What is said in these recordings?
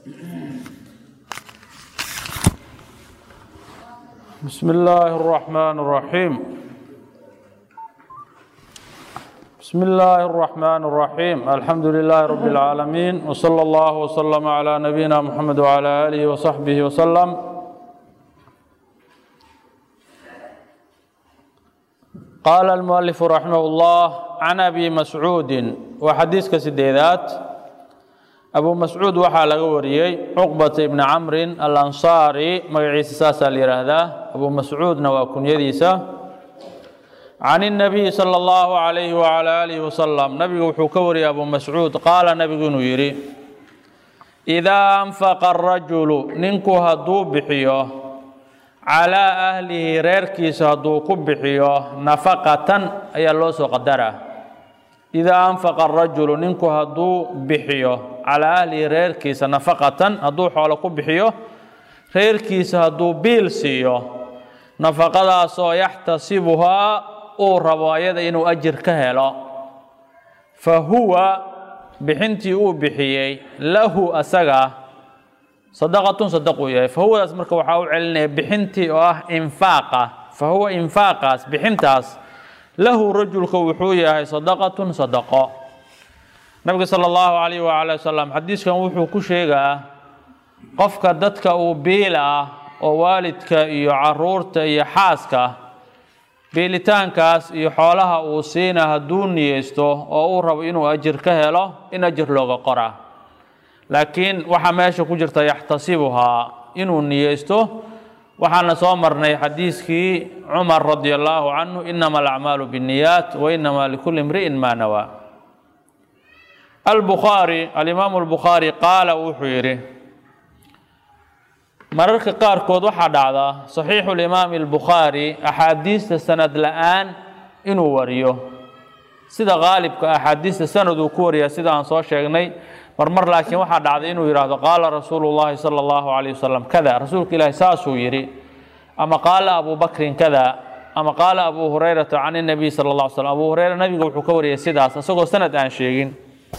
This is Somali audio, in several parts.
بسم الله الرحمن الرحيم بسم الله الرحمن الرحيم الحمد لله رب العالمين وصلى الله وسلم على نبينا محمد وعلى آله وصحبه وسلم قال المؤلف رحمه الله عن أبي مسعود وحديث كسديدات أبو مسعود waxaa laga wariyey cqبة بن cمr الأنصاrي magaciisa saasaa la yihahdaa أبو mascuudna waa kunyadiisa عن النبي صلى الله عليه وعلى آله وسلم nabigu wuxuu ka wariyay أبو mascuud qaala nabigu inuu yihi إذا أنفق الرaجuل ninku haduu bixiyo calىa أhlihi reerkiisa hadduu ku bixiyo نafaqatan ayaa loo soo qadara idaa anfaqa arajulu ninku hadduu bixiyo calaa ahlihi reerkiisa nafaqatan hadduu xoolo ku bixiyo reerkiisa hadduu biil siiyo nafaqadaasoo yaxtasibuhaa uu rabo ayada inuu ajir ka helo fa huwa bixintii uu bixiyey lahu asaga sadaqatun sadaquu yahay fa huwadaas marka waxaa u celinaya bixintii oo ah infaaqa fa huwa infaaqaas bixintaas lahu rajulka wuxuu yahay sadaqatun sadaqo nabiga sala allahu calayh waala wasalam xadiiskan wuxuu ku sheegaa qofka dadka uu biila ah oo waalidka iyo caruurta iyo xaaska biilitaankaas iyo xoolaha uu siina hadduu niyeysto oo uu rabo inuu ajir ka helo in ajir looga qoraa laakiin waxaa meesha ku jirta yaxtasibuhaa inuu niyeysto waxaana soo marnay xadiiskii cumar radi allaahu canhu inama alacmaalu biاniyaat wainama likuli imri'in maa nawaa albukhaari alimaamu albukhaari qaala wuxuu yidhi mararka qaarkood waxaa dhacda saxiixu limaami albukhaari axaadiista sanad la-aan inuu wariyo sida qaalibka axaadiista sanad uu ku wariyaa sida aan soo sheegnay marmar laakiin waxaa dhacday inuu yidhaahdo qaala rasuulu llaahi sala allahu calayh wasalam kada rasuulka ilaahi saasuu yidhi ama qaala abu bakrin kada ama qaala abu hurayrata can inabiy sala alla ly slam abu hureyra nabiga wuxuu ka wariyay sidaas isagoo sanad aan sheegin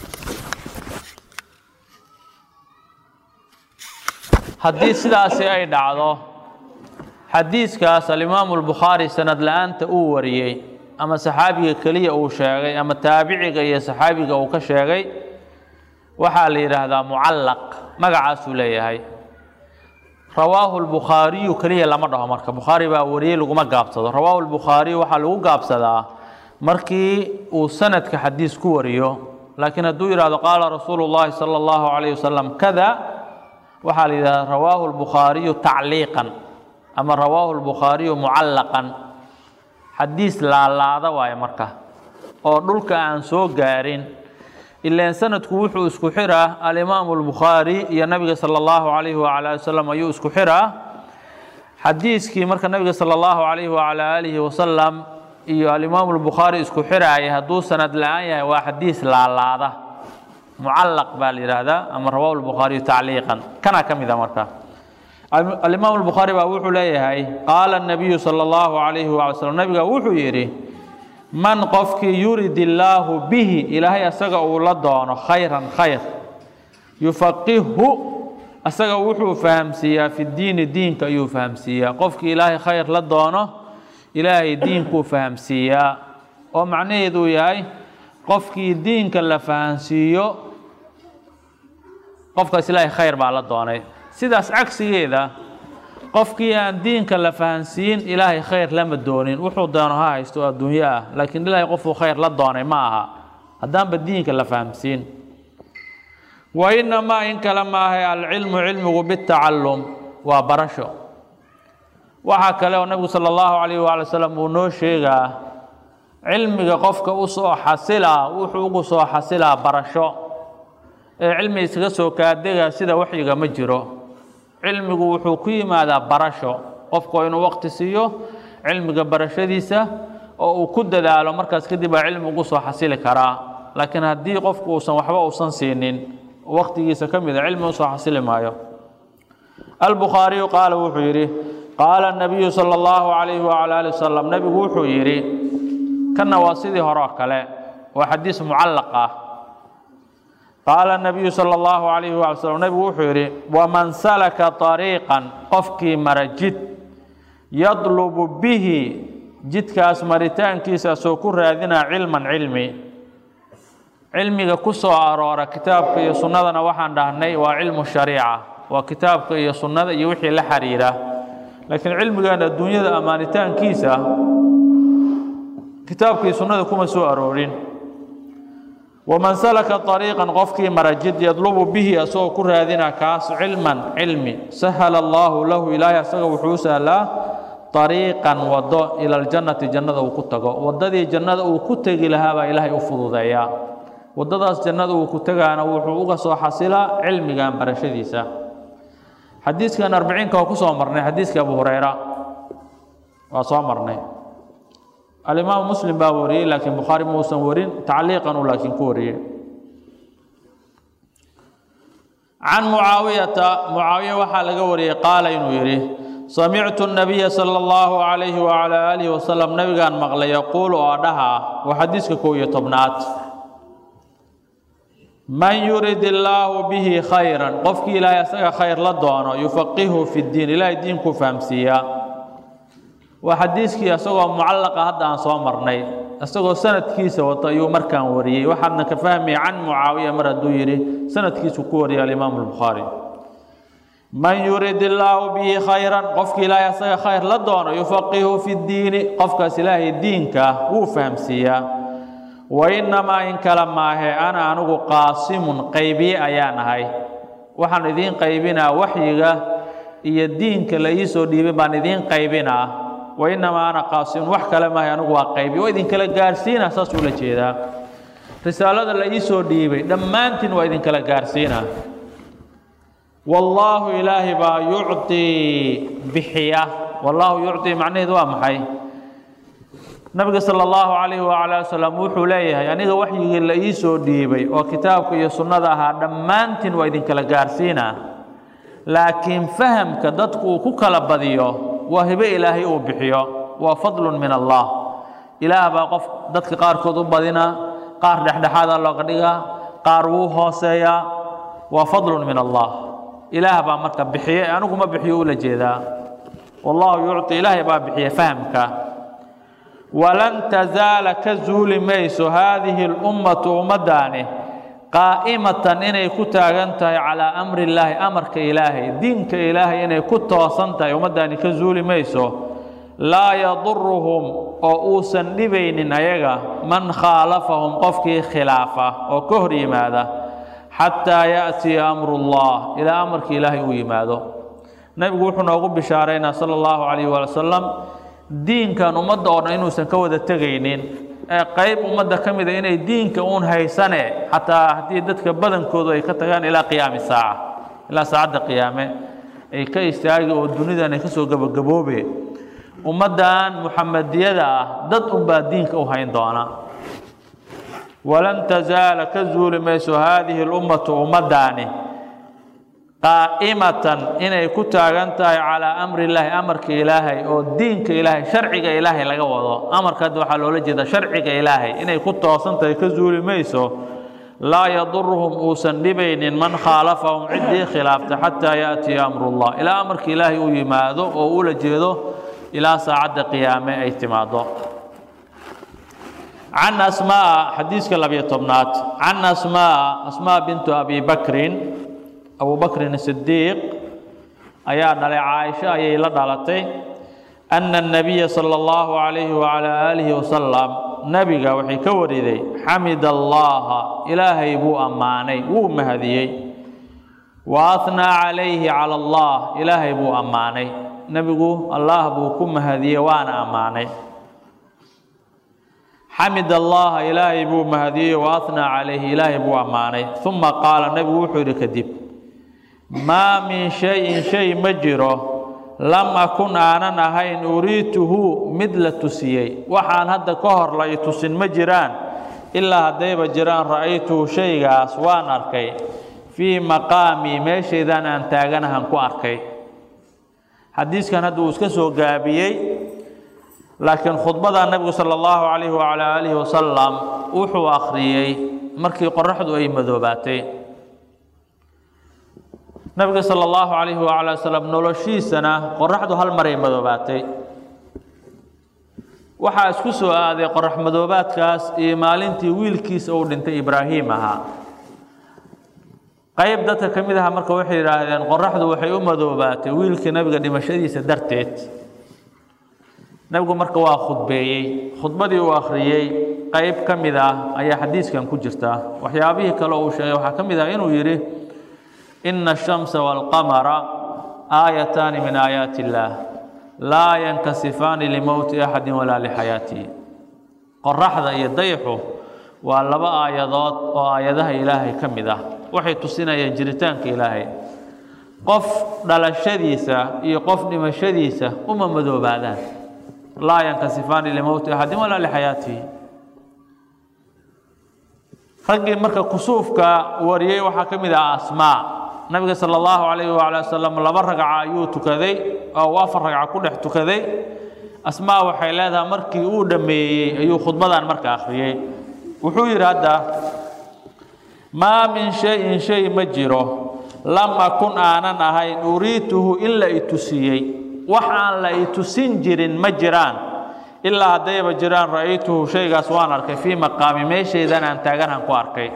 haddii sidaasi ay dhacdo xadiiskaas alimaamu albukhaari sanad la-aanta uu wariyey ama saxaabiga keliya uu sheegay ama taabiciga iyo saxaabiga uu ka sheegay waxaa la yidhaahdaa mucallaq magacaasuu leeyahay rawaahu lbukhaariyu keliya lama dhaho marka bukhaari baa wariyey laguma gaabsado rawaahu lbukhaariyu waxaa lagu gaabsadaa markii uu sanadka xadiis ku wariyo laakiin hadduu yidhahdo qaala rasuulu llahi sala allahu calayh wasalam kada waxaa la yidhahdaa rawaahu lbukhaariyu tacliiqan ama rawaahu lbukhaariyu mucallaqan xadiis laalaada waaye marka oo dhulka aan soo gaarin ilaan sanadku wuxuu isku xiraa alimaamu albukhaari iyo nabiga sala allahu calayhi wacala ali wasalam ayuu isku xiraa xadiiskii marka nabiga sala allahu calayhi wacala aalihi wasalam iyo alimaamu albukhaari isku xiraaya hadduu sanad la-aan yahay waa xadiis laalaada mucallaq baa la yidhaahdaa ama rawaahu lbukhaariyu tacliiqan kana ka mid a marka alimaamu albukhaari baa wuxuu leeyahay qaala nabiyu sala allahu calayhi wala slam nabiga wuxuu yidhi man qofkii yurid illaahu bihi ilaahay asaga uu la doono khayran khayr yufaqihhu asaga wuxuu fahamsiiyaa fi diini diinka ayuu fahamsiiyaa qofkii ilaahay khayr la doono ilaahay diinkuu fahamsiiyaa oo macnaheedu yahay qofkii diinka la fahamsiiyo qofkaas ilaahay khayr baa la doonay sidaas cagsigeeda qofkii aan diinka la fahansiin ilaahay khayr lama doonin wuxuu doono ha haysto oo adduunyo ah laakiin ilaahay qofuu khayr la doonay ma aha haddaanba diinka la fahamsiin wa inamaa in kale maahay alcilmu cilmigu bitacallum waa barasho waxaa kale oo nabigu sala allahu calayh waala wasalam uu noo sheegaa cilmiga qofka u soo xasilaa wuxuu ugu soo xasilaa barasho ee cilmi iskaga soo kaadega sida waxyiga ma jiro cilmigu wuxuu ku yimaadaa barasho qofku inuu waqti siiyo cilmiga barashadiisa oo uu ku dadaalo markaas kadib baa cilmi ugu soo xasili karaa laakiin haddii qofku uusan waxba uusan siinin waqtigiisa ka mida cilmi usoo xasili maayo albukhaariyu qaala wuxuu yidhi qaala nabiyu sala allahu calayhi wacala ali wasalam nebigu wuxuu yidhi kanna waa sidii hore oo kale waa xadiis mucallaq ah qaala nabiyu sala allahu calayhi waala slam nebigu wuxuu yidhi waman salaka طariiqan qofkii mara jid yadlubu bihi jidkaas maritaankiisa soo ku raadinaa cilman cilmi cilmiga ku soo aroora kitaabka iyo sunnadana waxaan dhahnay waa cilmu shariica waa kitaabka iyo sunnada iyo wixii la xiriira laakiin cilmigan adduunyada ammaanitaankiisa kitaabka iyo sunnada kuma soo aroorin waman salaka طariiqan qofkii mara jid yadlubu bihi asagoo ku raadina kaas cilman cilmi sahala allaahu lahu ilaahay asaga wuxuu u sahlaa طariiqan wado ila ljannati jannada uu ku tago wadadii jannada uu ku tegi lahaa baa ilaahay u fududeeyaa wadadaas jannada uu ku tegaana wuxuu uga soo xasilaa cilmigan barashadiisa xadiiskan arbiciinka waa ku soo marnay xadiiska abu hurayra waa soo marnay alimaamu muslim baa wariyey laakiin bukhaari muusan warin tacliiqan uu laakiin ku wariyey can mucaawiyata mucaawiya waxaa laga wariyey qaala inuu yidhi samictu nabiya sala allahu calayhi wacalaa aalihi wasalam nabigaan maqlay yaquulu oo dhaha waa xadiiska kow iyo tobnaad man yurid illaahu bihi khayran qofkii ilaahay asaga khayr la doono yufaqihu fi ddiin ilaahay diinku fahamsiiyaa waa xadiiskii isagoo mucallaqa hadda aan soo marnay isagoo sanadkiisa wato ayuu markaan wariyey waxaadna ka fahmaya can mucaawiya mar hadduu yidhi sanadkiisu ku wariyay alimaamu albukhaari man yurid illaahu bihi khayran qofkii ilaahay asaga khayr la doono yufaqihu fi ddiini qofkaas ilaahay diinka wuu fahamsiiyaa wa innamaa in kale maahe ana anigu qaasimun qaybiye ayaan ahay waxaan idiin qaybinaa waxyiga iyo diinka la ii soo dhiibay baan idiin qaybinaa wa innamaa ana qaasimun wax kale maahe anigu waa qaybiye oo idinkala gaarsiina saasuu la jeedaa risaalada la ii soo dhiibay dhammaantiin waa idinkala gaarsiina wallaahu ilaahay baa yucطii bixiya wallaahu yucطii macnaheedu waa maxay nabiga sala allahu calayhi wacala wasalam wuxuu leeyahay aniga waxyigii la ii soo dhiibay oo kitaabka iyo sunnada ahaa dhammaantiin waa idinkala gaarsiinaa laakiin fahamka dadku uu ku kala badiyo waa hibe ilaahay uu bixiyo waa fadlun min allah ilaah baa qof dadka qaarkood u badinaa qaar dhexdhexaada looga dhigaa qaar wuu hooseeyaa waa fadlun min allah ilaah baa marka bixiye anigu ma bixiyo ula jeedaa wallahu yucطi ilaahay baa bixiya fahamka walan tazaala ka zuuli mayso haadihi اlummatu ummaddaani qaa'imatan inay ku taagan tahay calaa amri illaahi amarka ilaahay diinka ilaahay inay ku toosan tahay ummaddaani ka zuuli mayso laa yaduruhum oo uusan dhibaynin ayaga man khaalafahum qofkii khilaafa oo ka hor yimaada xataa yaأtiya amru اllah ilaa amarka ilaahay uu yimaado nebigu wuxuu noogu bishaaraynaa sala اllahu calayh waali wasalam diinkan ummadda oo dhan inuusan ka wada tegaynin ee qayb ummadda ka mida inay diinka uun haysane xataa haddii dadka badankoodu ay ka tagaan ilaa qiyaami saaca ilaa saacadda qiyaame ay ka istaagi oo dunidan ay ka soo gabagaboobe ummaddan muxamadiyada ah dad unbaa diinka u hayn doona walan tazaala ka zuuli mayso haadihi اlummatu ummaddaani qaa'imatan inay ku taagan tahay calaa amri illaahi amarka ilaahay oo diinka ilaahay sharciga ilaahay laga wado amarka hadda waxaa loola jeeda sharciga ilaahay inay ku toosan tahay ka zuuli mayso laa yaduruhum uusan dhibaynin man khaalafahum ciddii khilaafta xataa yaأtiya amrullah ilaa amarka ilaahay uu yimaado oo ula jeedo ilaa saacadda qiyaame ay timaado can asmaa xadiiska labiyo tobnaad can asmaa asmaa bintu abi bakrin abu bakrin sidiiq ayaa dhalay caaisho ayay la dhalatay anna الnabiya salى اllahu calayhi wacalaa aalihi wasalam nebiga waxay ka wariday xamid allaha ilaahay buu ammaanay wuu mahadiyey wa ahnaa calayhi cala allah ilaahay buu ammaanay nebigu allah buu ku mahadiyey waana ammaanay xamid allaha ilaahay buu mahadiyey wa ahnaa calayhi ilaahay buu ammaanay uma qaala nebigu wuxuu yidhi kadib maa min shayin shay ma jiro lam akun aanan ahayn uriituhu mid la tusiyey waxaan hadda ka hor la i tusin ma jiraan ilaa haddayba jiraan ra'aytuhu shaygaas waan arkay fii maqaamii meeshaydaan aan taaganahan ku arkay xadiiskan hadda uu iska soo gaabiyey laakiin khudbada nebigu sala allahu calayhi wacalaa aalihi wasalam wuxuu akhriyey markii qoraxdu ay madoobaatay nabiga sala allahu calayhi wacala wasalam noloshiisana qoraxdu hal maray madoobaatay waxaa isku soo aaday qorax madoobaadkaas iyo maalintii wiilkiisa uu dhintay ibraahim ahaa qayb dadka ka mid aha marka waxay yidhaahdeen qoraxdu waxay u madoobaatay wiilkii nabiga dhimashadiisa darteed nabigu marka waa khudbeeyey khudbadii uu akhriyey qayb ka mid ah ayaa xadiiskan ku jirta waxyaabihii kale uu sheegay waxaa ka mid ah inuu yidhi ina ashamsa waalqamara aayataani min aayaati illaah laa yankasifaani limowti axadi walaa lixayaatihi qoraxda iyo dayxu waa laba aayadood oo aayadaha ilaahay ka mid ah waxay tusinayaan jiritaanka ilaahay qof dhalashadiisa iyo qof dhimashadiisa uma madoobaadaan laa yankasifaani limowti axadin walaa lixayaatihi raggii marka kusuufka wariyey waxaa ka mid ah asmaa nabiga sala allahu calayhi waala wasalam laba ragca ayuu tukaday oo uu afar ragca ku dhex tukaday asmaa waxay leedahay markii uu dhammeeyey ayuu khudbadan marka akhriyey wuxuu yidhi hadda maa min shayin shay ma jiro lam akun aanan ahayn uriituhu in la itusiyey wax aan la itusin jirin ma jiraan ilaa haddayba jiraan ra'aytuhu shaygaas waan arkay fii maqaami meeshaydan aan taaganhan ku arkay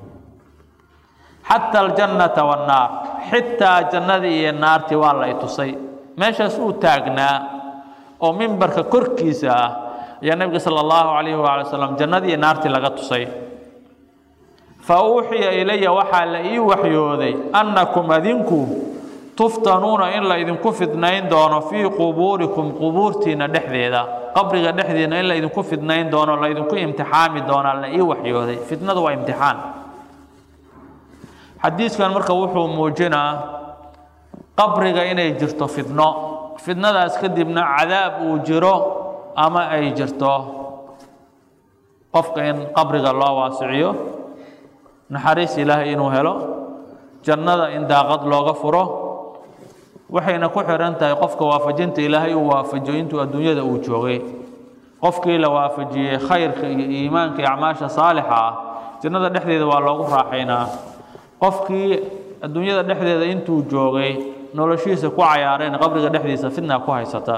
xata aljannata wannaar xitaa jannadii iyo naartii waa la itusay meeshaas uu taagnaa oo mimbarka korkiisa ah ayaa nebiga sala allahu calayhi waala wasalam jannadii iyo naartii laga tusay fa uuxiya ilaya waxaa la ii waxyooday annakum adinku tuftanuuna in la idinku fidnayn doono fii qubuurikum qubuurtiinna dhexdeeda qabriga dhexdiina in la idinku fidnayn doono la idinku imtixaami doonaa la ii waxyooday fitnadu waa imtixaan xadiiskan marka wuxuu muujinaa qabriga inay jirto fidno fidnadaas kadibna cadaab uu jiro ama ay jirto qofka in qabriga loo waasiciyo naxariis ilaahay inuu helo jannada in daaqad looga furo waxayna ku xihan tahay qofka waafajinta ilaahay uu waafajiyo intuu adduunyada uu joogay qofkii la waafajiyey khayrka iyo iimaanka iyo acmaasha saalixa ah jannada dhexdeeda waa loogu raaxaynaa qofkii adduunyada dhexdeeda intuu joogay noloshiisa ku cayaareen qabriga dhexdiisa fidna ku haysata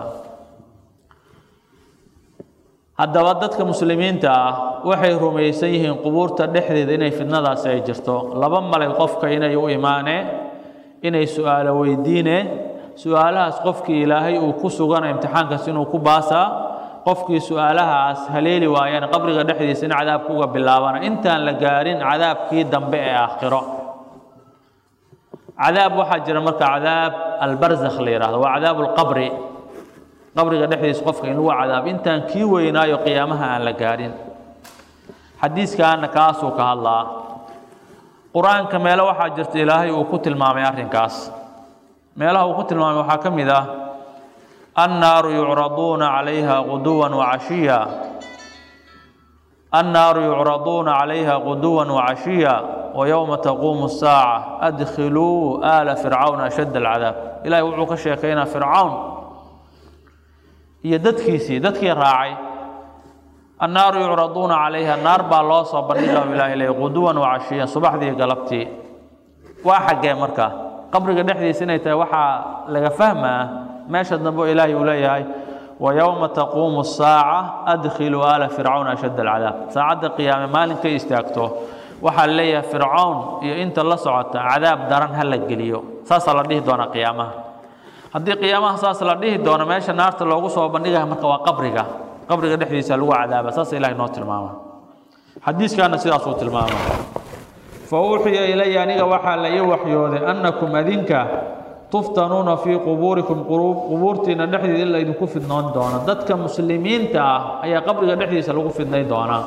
haddaba dadka muslimiinta ah waxay rumaysan yihiin qubuurta dhexdeeda inay fidnadaasi ay jirto laba malay qofka inay u imaaneen inay su-aalo weydiineen su-aalahaas qofkii ilaahay uu ku sugana imtixaankaas inuu ku baasaa qofkii su-aalahaas haleeli waayana qabriga dhexdiisa in cadaabka uga bilaabana intaan la gaarin cadaabkii dambe ee aakhiro cadaab waxaa jira marka cadaab albarzakh la yihahdo waa cadaab lqabri qabriga dhexdiisa qofka in lagu cadaabo intaan kii weynaayo qiyaamaha aan la gaarin xadiiskaana kaasuu ka hadlaa qur-aanka meelo waxaa jirta ilaahay uu ku tilmaamay arrinkaas meelaha uu ku tilmaamay waxaa ka mid ah annaaru yucraduuna calayha quduwan wacashiya annaaru yucraduuna calayha quduwan wacashiya ويوم تقوم الساعة أدخلوا آل فرعون أشد العذاب إلهي وحو كشيكينا فرعون هي ددكيسي ددكي راعي النار يعرضون عليها النار با الله صبر الله إلهي إليه غدوا وعشيا صباح ذي قلبتي واحد جاي مركا قبر دحدي سنة وحا لغا فهمه ماشي النبو إلهي إلهي ويوم تقوم الساعة أدخلوا آل فرعون أشد العذاب ساعة قيامة مالك يستاكتو waxaa leeyahay fircawn iyo inta la socota cadaab daran ha la geliyo saasaa la dhihi doonaa qiyaamaha haddii qiyaamaha saas la dhihi doono meesha naarta loogu soo bandhigaya marka waa qabriga qabriga dhexdiisa lagu cadaaba saasa ilahay noo tilmaama xadiiskaana sidaasuu tilmaama fa uuxiya ilaya aniga waxaa la ii waxyooday annakum adinka tuftanuuna fii qubuurikum qubuurtiina dhexdeeda in la idinku fidnoon doono dadka muslimiinta ah ayaa qabriga dhexdiisa lagu fidnay doonaa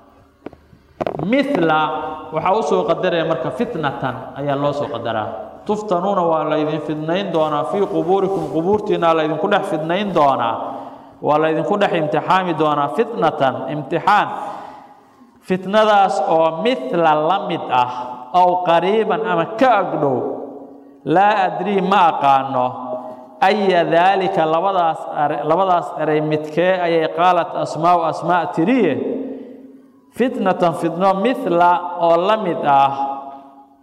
mila waxaa u soo qadaraya marka fitnatan ayaa loo soo qadaraa tuftanuuna waa laydin fidnayn doonaa fii qubuurikum qubuurtiina laydinku dhex fidnayn doonaa waa laydinku dhex imtixaami doonaa fitnatan imtixaan fitnadaas oo mila la mid ah ow qariiban ama ka agdhow laa adrii ma aqaano aya daalika labadaas labadaas eray midkee ayay qaalat asmaau asmaa tiriye fitnatan fitno mila oo la mid ah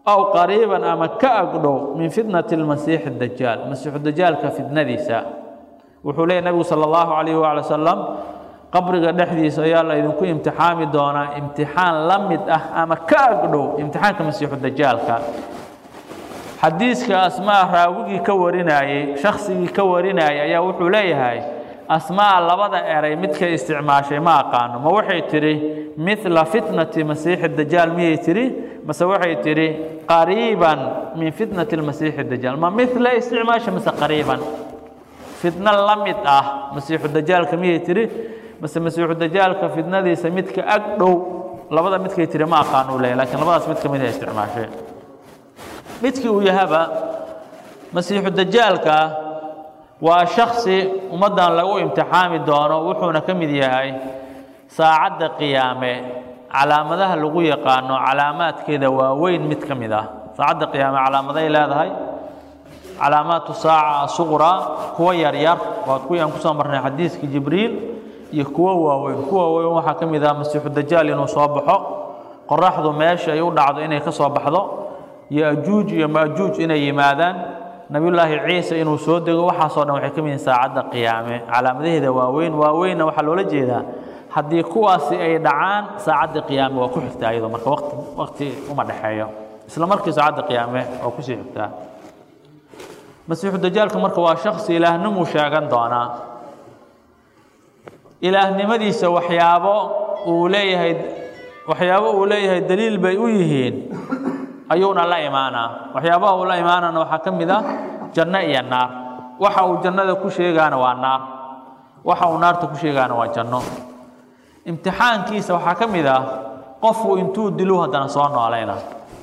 aw qariiban ama ka agdhow min fitnati lmasiixi dajaal masiixu dajaalka fitnadiisa wuxuu leeyay nabigu sala allahu calayhi waala wasalam qabriga dhexdiisa ayaa la idinku imtixaami doonaa imtixaan la mid ah ama ka agdhow imtixaanka masiixu dajaalka xadiiska asmaa raawigii ka warinayey shaksigii ka warinayay ayaa wuxuu leeyahay asmaa labada eray midkay isticmaashay ma aqaano ma waxay tidhi midla fitnati masiixi dajaal miyay tidhi mase waxay tidhi qariiban min fitnati lmasiixi dajaal ma midla isticmaasha mase qariiban fitno la mid ah masiixu dajaalka miyay tidhi mase masiixu dajaalka fitnadiisa midka ag dhow labada midkay tidhi ma aqaano u leeyahy lakiin labadaas mid ka mid ay isticmaasheen midkii uu yahaba masiixu dajaalka waa shaksi ummaddan lagu imtixaami doono wuxuuna ka mid yahay saacadda qiyaame calaamadaha lagu yaqaano calaamaadkeeda waaweyn mid ka mid ah saacadda qiyaame calaamaday leedahay calaamaatu saaca asuqraa kuwa yaryar waa kuwii aan kusoo marnay xadiiskii jibriil iyo kuwo waaweyn kuwa waaweyn waxaa ka mid ah masiixu dajaal inuu soo baxo qoraxdu meesha ay u dhacdo inay ka soo baxdo yajuuj iyo majuuj inay yimaadaan nabiyullaahi ciise inuu soo dego waxaasoo dhan waxay ka mid yihiin saacadda qiyaame calaamadaheeda waaweyn waaweynna waxaa loola jeedaa haddii kuwaasi ay dhacaan saacadda qiyaame waa ku xigtaa iyadoo marka waqti waqti uma dhexeeyo isla markii saacadda qiyaame waa kusii xigtaa masiixu dajaalka marka waa shaksi ilaahnimuu sheegan doonaa ilaahnimadiisa waxyaabo uu leeyahay waxyaabo uu leeyahay daliil bay u yihiin ayuuna la imaanaa waxyaabaha uu la imaanana waxaa ka mid ah janno iyo naar waxa uu jannada ku sheegaana waa naar waxa uu naarta ku sheegaana waa janno imtixaankiisa waxaa ka mid ah qofku intuu dilu haddana soo noolayna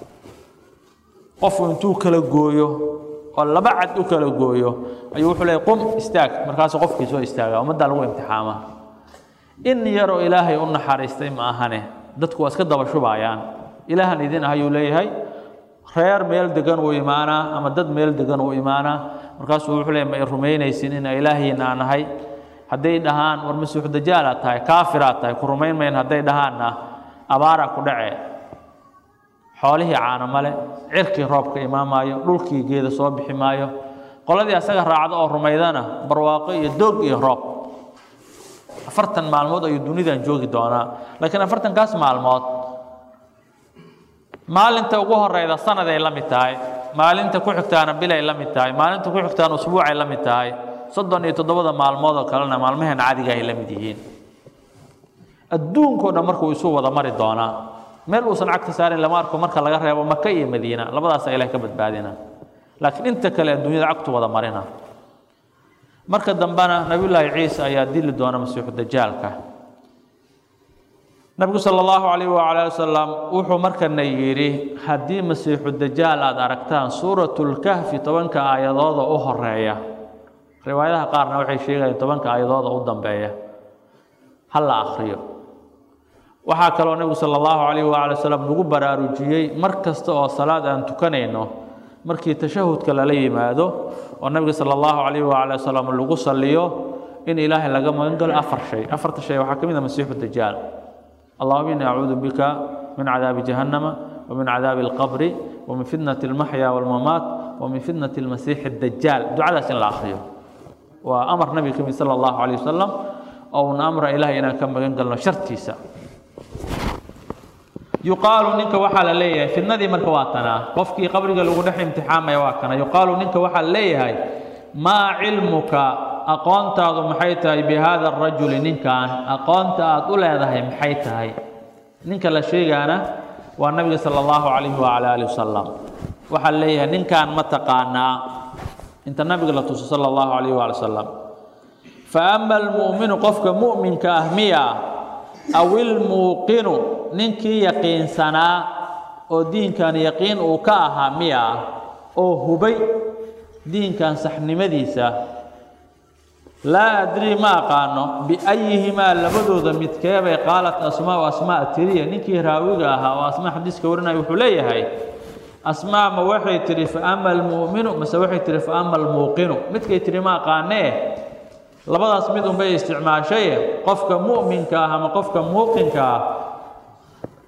qofku intuu kala gooyo oo laba cad u kala gooyo ayuu wuxuu leeyay qum istaag markaasuu qofkii soo istaaga ummaddaa lagu imtixaama in yaroo ilaahay u naxariistay ma ahane dadku waa iska daba shubaayaan ilaahan idin ah ayuu leeyahay reer meel degan uu imaanaa ama dad meel degan uu imaanaa markaasuu wuxuu leeyahay ma i rumaynaysin ina ilaahiina aan ahay hadday dhahaan war masiixu dajaalaad tahay kaafiraad tahay ku rumayn mayn hadday dhahaanna abaaraa ku dhace xoolihii caano male cirkii roobka imaamaayo dhulkii geeda soo bixi maayo qoladii asaga raacda oo rumaydana barwaaqo iyo doog iyo roob afartan maalmood ayuu dunidan joogi doonaa laakiin afartankaas maalmood maalinta ugu horeyda sanaday la mid tahay maalinta ku xigtaana bilay la mid tahay maalinta ku xigtaana usbuucay la mid tahay soddon iyo toddobada maalmood oo kalena maalmaheen caadiga ay la mid yihiin adduunkao dhan markuu isu wada mari doonaa meel uusan cagta saarin lama arko marka laga reebo maka iyo madiina labadaasa ilaah ka badbaadina laakiin inta kale adduunyada cagtu wada marina marka dambena nabiyullaahi ciise ayaa dili doona masiixu dajaalka nabigu sala allahu calayh wacala ali wasalam wuxuu markana yidhi haddii masiixu dajaal aada aragtaan suuratulkahfi tobanka aayadooda u horeeya riwaayadaha qaarna waxay sheegayaan tobanka aayadooda u dambeeya ha la akhriyo waxaa kaloo nebigu sala allahu calayh waala wasalam nagu baraarujiyey mar kasta oo salaad aan tukanayno markii tashahudka lala yimaado oo nabiga sala allahu calayh waala wasalam lagu saliyo in ilaahay laga magan galo afar shay afarta shay waxaa ka mid a masiixu dajaal اللهم إني أعوذ بك من عذاب جهنم ومن عذاب القبر ومن فتنة المحيا والممات ومن فتنة المسيح الدجال دعاء سن الآخرين وأمر نبي كمي صلى الله عليه وسلم أو أمر إلهي إنا كم قلنا شرطيسا يقال نك وحال ليه في النذي مركواتنا قفكي قبرك لو دح امتحان ما يواكنا يقال نك وحال ليه ما علمك aqoontaadu maxay tahay bi haada arajuli ninkan aqoonta aad u leedahay maxay tahay ninka la sheegaana waa nabiga sala allahu calayhi wacala aalihi wasalam waxaa leeyahay ninkan ma taqaanaa inta nabiga la tuso sala allahu calayhi waala wasalam fa ama almu'minu qofka mu'minka ah miya aw ilmuuqinu ninkii yaqiinsanaa oo diinkan yaqiin uu ka ahaa miya oo hubay diinkan saxnimadiisa laa adrii ma aqaano biayihimaa labadooda midkeebay qaalat asmaau asmaa tiriya ninkii raawiga ahaa oo asmaa xadiiska warinaya wuxuu leeyahay asmaa ma waxay tihi fa ama almu'minu mase waxay tihi fa ama almuuqinu midkay tihi ma aqaanee labadaas mid unbay isticmaashaye qofka mu'minka ah ama qofka muuqinka ah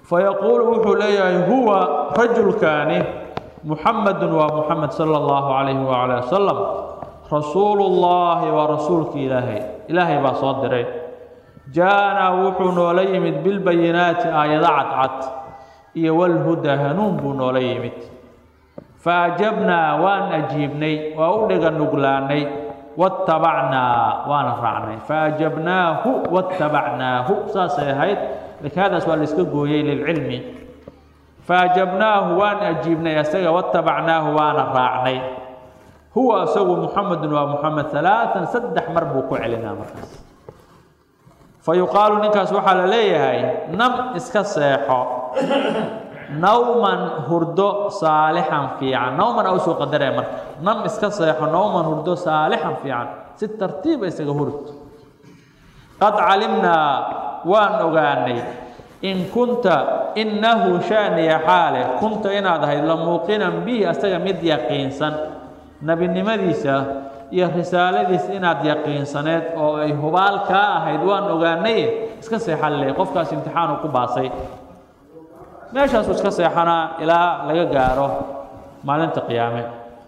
fayaquulu wuxuu leeyahay huwa rajulkaani muxamedun waa muxamed sala allahu calayhi wacala wasalam rasuulu llaahi waa rasuulki ilaahay ilaahay baa soo diray jaa-anaa wuxuu noola yimid bilbayinaati aayado cadcad iyo walhudaa hanuun buu noola yimid fa ajabnaa waan ajiibnay waa u dhiga nuglaanay watabacnaa waana raacnay faajabnaahu watabacnaahu saasay ahayd laakiin hadaas waa la iska gooyey lilcilmi faajabnaahu waan ajiibnay asaga watabacnaahu waana raacnay huwa isagu muxamedun waa muxamed alaaan saddex mar buu ku celinaa markaas fa yuqaalu ninkaas waxaa la leeyahay nam iska seexo nawman hurdo saalixan fiican nawman a usoo qadaraya marka nam iska seexo nawman hurdo saalixan fiican si tartiiba isaga hurd qad calimnaa waan ogaanay in kunta innahu shaaniya xaale kunta inaad ahayd la muuqinan bihi asaga mid yaqiinsan nebinimadiisa iyo risaaladiisa inaad yaqiinsaneed oo ay hubaal kaa ahayd waan ogaanay iska seexan le qofkaas imtixaanu ku baasay meeshaasuu iska seexanaa ilaa laga gaaro maalinta qiyaame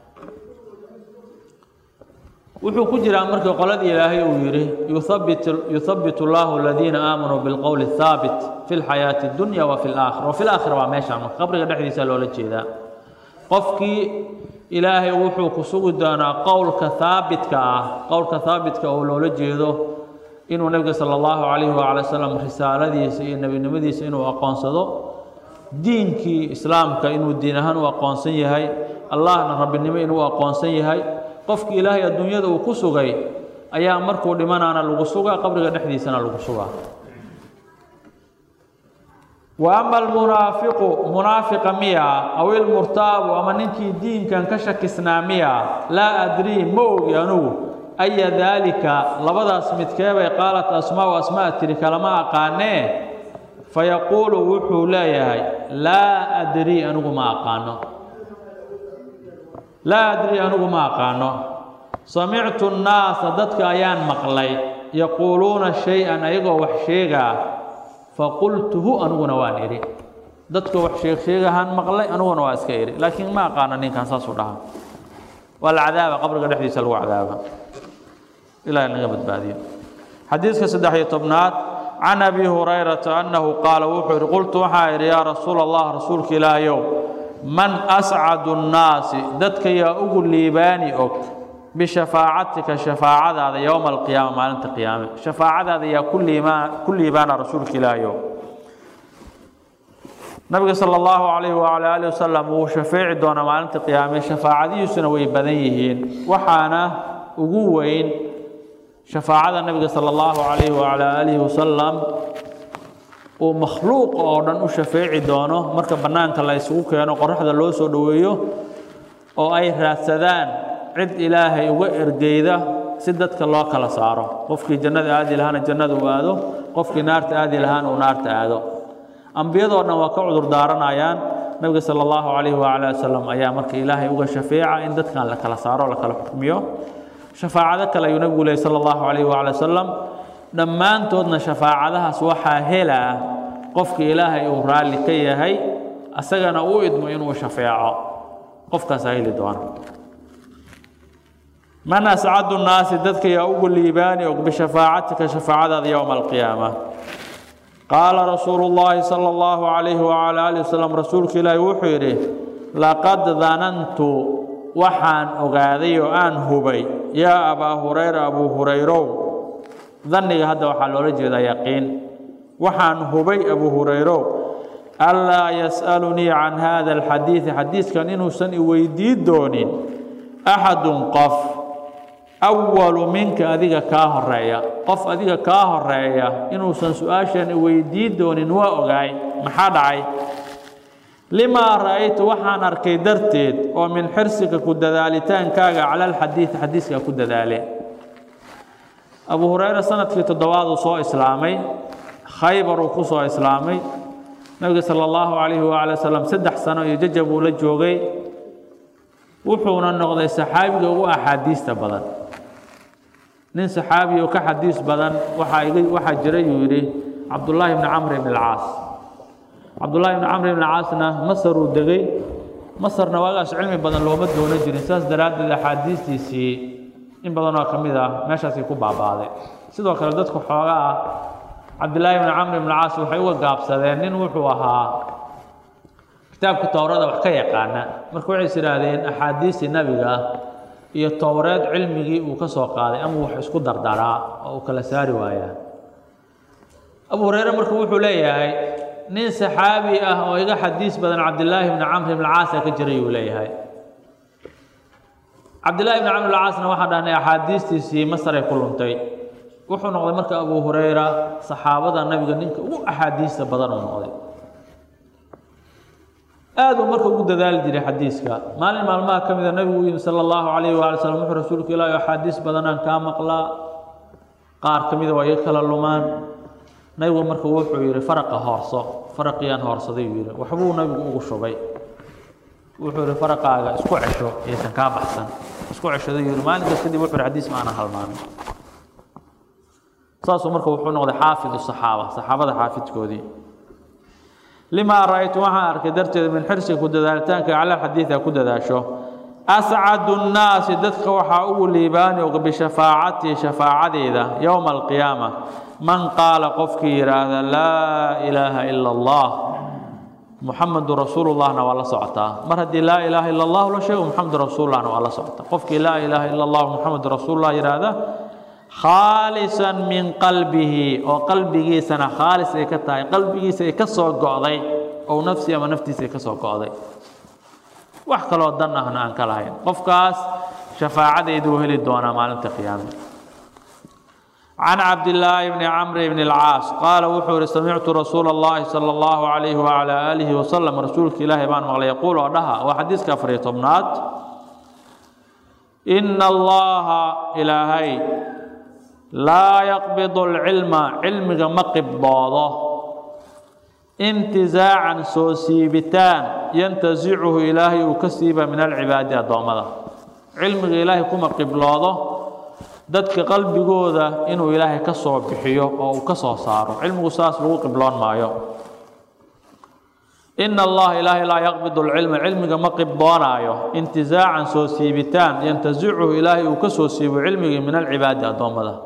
wuxuu ku jiraa markii qoladii ilaahay uu yidhi yuhabbit yuhabbit اllahu aladiina aamanuu bilqowli الhaabit fi اlxayaati اdunya wa fi اlaakhira wa fi laakhira waa meeshaan marka qabriga dhexdiisa loola jeedaa qofkii ilaahay wuxuu ku sugi doonaa qowlka haabitka ah qowlka haabitka oo loola jeedo inuu nebiga sala allahu calayhi waala wasalam risaaladiisa iyo nebinimadiisa inuu aqoonsado diinkii islaamka inuu diin ahaan u aqoonsan yahay allahna rabbinimo inuu aqoonsan yahay qofkii ilaahay adduunyada uu ku sugay ayaa markuu dhimanaana lagu sugaa qabriga dhexdiisana lagu sugaa wa ama almunaafiqu munaafiqa miya aw ilmurtaabu ama ninkii diinkan ka shakisnaa miya laa adrii ma ogi anugu aya daalika labadaas midkeebay qaalat asmaau asmaa tiri kalama aqaanee fayaquulu wuxuu leeyahay laa adrii anigu ma aqaano laa adrii anigu ma aqaano samictu nnaasa dadka ayaan maqlay yaquuluuna shay-an ayagoo wax sheegaa faqultuhu aniguna waan idhi dadka wax sheeg sheegahaan maqlay aniguna waa iska idhi laakiin ma aqaano ninkan saasuu dhaha waa la cadaaba qabriga dhexdiisa lagu cadaaba ilahi naga badbaadiyo xadiiska saddex iyo tobnaad can abi hurayrata annahu qaala wuxuu yihi qultu waxaa idhi yaa rasuula allah rasuulka ilaahayow man ascadu nnaasi dadka yaa ugu liibaani og bishafaacatika shafaacadaada yowma alqiyaama maalinta qiyaame shafaacadaada yaa ku liibaan ku liibaana rasuulka ilaahayow nabiga sala allahu calayhi wacala aalihi wasalam wuu shafeeci doonaa maalinta qiyaame shafaacadihiisuna way badan yihiin waxaana ugu weyn shafaacada nabiga sala allahu calayhi wacala aalihi wasalam uu makhluuqa oo dhan u shafeeci doono marka bannaanka la isugu keeno qoraxda loo soo dhoweeyo oo ay raadsadaan cid ilaahay uga ergeyda si dadka loo kala saaro qofkii jannada aadi lahaana jannada uu aado qofkii naarta aadi lahaana uu naarta aado ambiyadoo dhan waa ka cudur daaranayaan nabiga sala allahu calayhi wacala wasalam ayaa marka ilaahay uga shafeeca in dadkan la kala saaro la kala xukmiyo shafaacado kale ayuu nabigu lehy sala allahu calayhi wacala wasalam dhammaantoodna shafaacadahaas waxaa helaa qofka ilaahay uu raalli ka yahay asagana u idmo inuu shafeeco qofkaasaa heli doona man ascadu nnaasi dadka yaa ugu liibaani og bishafaacatika shafaacadaada yowma alqiyaama qaala rasuulu llaahi sala allahu calayhi wacala aalihi wasalam rasuulka ilaahi wuxuu yidhi laqad danantu waxaan ogaaday oo aan hubay yaa abaa hurayra abuu hurayrow danniga hadda waxaa loola jeedaa yaqiin waxaan hubay abuu hurayrow anlaa yas'alunii can hada alxadiidi xadiidkan inuusan i weydii doonin axadun qof awalu minka adiga kaa horeeya qof adiga kaa horeeya inuusan su-aashan i weydii doonin waa ogaay maxaa dhacay limaa ra'aytu waxaan arkay darteed oo min xirsika ku dadaalitaankaaga cala alxadiidi xadiiskaa ku dadaale abu hureyre sanadkii toddobaad uu soo islaamay khaybar uu ku soo islaamay nabiga sala allahu calayhi waala wasalam saddex sano iyo jajab uu la joogay wuxuuna noqday saxaabiga ugu axaadiista badan nin saxaabi oo ka xadiis badan waxaa iga waxaa jira yuu yidhi cabdullaahi bni camr ibn alcaas cabdullaahi ibni camr ibni caasna masaruu degay masarna waagaas cilmi badan looma doono jirin saas daraaddeed axaadiistiisii in badanoo ka mid ah meeshaasay ku baabaaday sidoo kale dadku xooga ah cabdillaahi ibni camr ibni caas waxay uga gaabsadeen nin wuxuu ahaa kitaabka towrada wax ka yaqaana marka waxay is idhaahdeen axaadiistii nabiga iyo towreed cilmigii uu ka soo qaaday ama wax isku dardaraa oo uu kala saari waayaa abu hureyre marka wuxuu leeyahay nin saxaabi ah oo iga xadiis badan cabdillaahi bni camr ibn caasa ka jiray uu leeyahay cabdillahi bni camr ibn caasna waxaan dhahnay axaadiistiisii masaray ku luntay wuxuu noqday marka abu hureyra saxaabada nabiga ninka ugu axaadiista badan uu noqday aad uu marka ugu dadaali jiray xadiiska maalin maalmaha ka mida nabigu u yimi sala allahu calayhi waali slam wuxuu rasuulku ilaahi axaadiis badanaan kaa maqlaa qaar ka mida waa iga kala lumaan nabigu marka wuxuu yidhi faraqa hoorso faraqiyaan hoorsaday buu yidhi waxbuu nabigu ugu shubay wuxuu yidhi faraqaaga isku cesho aysan kaa baxsan isku ceshaday yidhi maalinkaas kadib wuxuu yidhi xadiis ma aanan halmaamin saasuu marka wuxuu noqday xaafid saxaaba saxaabada xaafidkoodii limaa ra-aytu waxaan arkay darteed min xirsiga ku dadaalitaanka cala xadiida ku dadaasho ascadu nnaasi dadka waxaa ugu liibaani og bishafaacatii shafaacadeeda yowma alqiyaama man qaala qofkii yidhaahda laa ilaaha ila allah muxamadu rasuulullahna waa la socotaa mar haddii laa ilaaha ila allahu la sheego muxamadu rasuulullahna waa la socotaa qofkii laa ilaaha ila allahu muxamadu rasuulullah yidhaahda khaalisan min qalbihi oo qalbigiisana khaalis ay ka tahay qalbigiisa ay ka soo go'day ou nafsi ama naftiisa ay ka soo go'day wax kaloo dan ahna aan ka lahayn qofkaas shafaacadeyduu heli doonaa maalinta qiyaame can cabdillaahi bni camr bni alcaas qaala wuxuu yihi samictu rasuula allahi sala allahu calayhi wacalaa aalihi wasalam rasuulka ilaahay baan maqlay yaquul oo dhaha waa xadiiska afariyo tobnaad ina allaha ilaahay laa yaqbidu alcilma cilmiga ma qibdoodo intizaacan soo siibitaan yantasicuhu ilaahay uu ka siiba min alcibaadi addoommada cilmiga ilaahay kuma qibloodo dadka qalbigooda inuu ilaahay ka soo bixiyo oo uu ka soo saaro cilmigu saas lagu qibloon maayo ina allaha ilaahay laa yaqbidu alcilma cilmiga ma qibdoonaayo intizaacan soo siibitaan yantasicuhu ilaahay uu ka soo siibo cilmigii min alcibaadi addoommada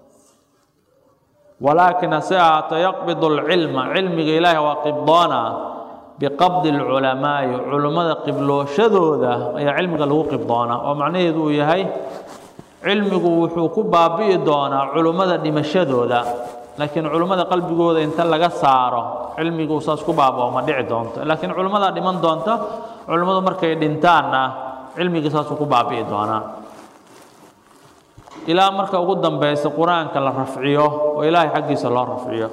walaakin hase ahaato yaqbidu alcilma cilmiga ilaahay waa qibdoonaa biqabdi alculamaa'i culummada qiblooshadooda ayaa cilmiga lagu qibdoonaa oo macnaheedu uu yahay cilmigu wuxuu ku baabi'i doonaa culummada dhimashadooda laakiin culummada qalbigooda inta laga saaro cilmigu saas ku baabao ma dhici doonto laakiin culummadaa dhiman doonta culummadu markay dhintaanna cilmigii saasuu ku baabi'i doonaa ilaa marka ugu dambeysa qur-aanka la rafciyo oo ilaahay xaggiisa loo rafciyo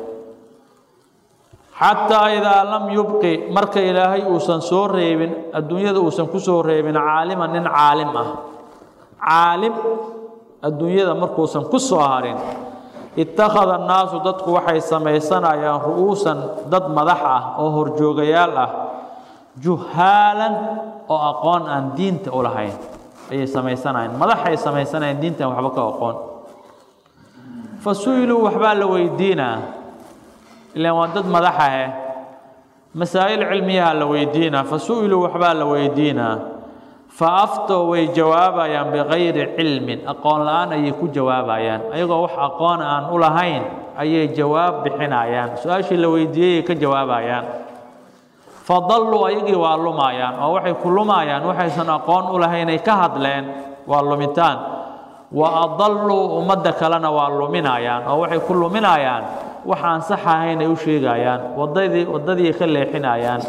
xataa idaa lam yubqi marka ilaahay uusan soo reebin adduunyada uusan ku soo reebin caaliman nin caalim ah caalim adduunyada markuusan ku soo harin ittakhada annaasu dadku waxay samaysanayaan ru'uusan dad madax ah oo horjoogayaal ah juhaalan oo aqoon aan diinta u lahayn ayay samaysanayaan madaxay samaysanayaan diintan waxba ka aqoon fa su-iluu waxbaa la weydiinaa ilaan waa dad madaxahe masaa'il cilmiyaha la weydiinaa fa su-iluu waxbaa la weydiinaa fa aftoo way jawaabayaan bikayri cilmin aqoon la-aan ayay ku jawaabayaan ayagoo wax aqoon aan u lahayn ayay jawaab bixinayaan su-aashii la weydiiyeyay ka jawaabayaan fadalluu ayagii waa lumayaan oo waxay ku lumayaan waxaysan aqoon u lahaynay ka hadleen waa lumitaan wa adalluu ummadda kalena waa luminayaan oo waxay ku luminayaan wax aan sax ahayn ay u sheegayaan wadadii waddadii ka leexinayaan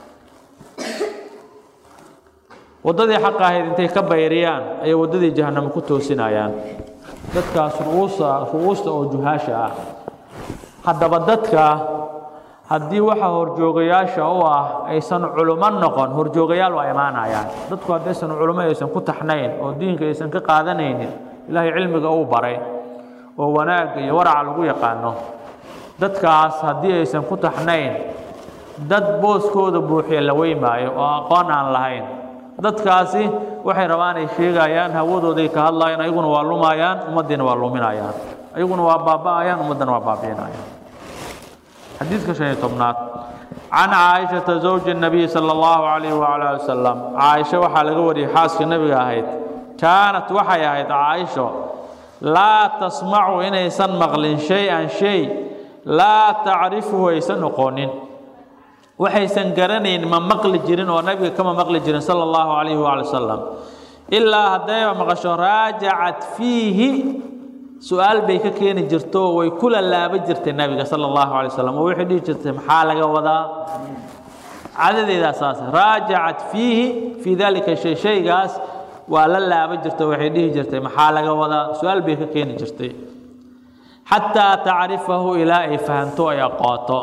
waddadii xaq ahayd intay ka bayriyaan ayay waddadii jahanamo ku toosinayaan dadkaas ru'uusa ru'uusta oo juhaasha ah haddaba dadka haddii waxa horjoogayaasha u ah aysan culummo noqon horjoogayaal waa imaanayaan dadku haddaysan culummo aysan ku taxnayn oo diinka aysan ka qaadanaynin ilaahay cilmiga uu baray oo wanaagga iyo waraca lagu yaqaano dadkaas haddii aysan ku taxnayn dad booskooda buuxiya la weymaayo oo aqoon aan lahayn dadkaasi waxay rabaan ay sheegayaan hawadooday ka hadlayaan ayaguna waa lumayaan ummaddiina waa luminayaan ayaguna waa baaba'ayaan ummaddana waa baabi'inayaan xadiidka shan iyo tobnaad can caaishata zawji الnabiy salى اllahu alayh wala ali wasalam caaisho waxaa laga wariyey xaaskii nabiga ahayd kaanat waxay ahayd caaisho laa tasmacu inaysan maqlin shay-an shay laa tacrifuhu aysan noqonin waxaysan garanayn ma maqli jirin oo nabiga kama maqli jirin sala allahu calayhi waali wasalam ilaa haddayba maqasho raajacat fiihi su-aal bay ka keeni jirto way kula laaba jirtay nabiga sala allahu alay wasalam oo waxay dhihi jirtay maxaa laga wadaa cadadeedaa saas raajacat fiihi fii dalika shay shaygaas waa la laaba jirto waxay dhihi jirtay maxaa laga wadaa su-aal bay ka keeni jirtay xataa tacrifahu ilaa ay fahanto ay aqooto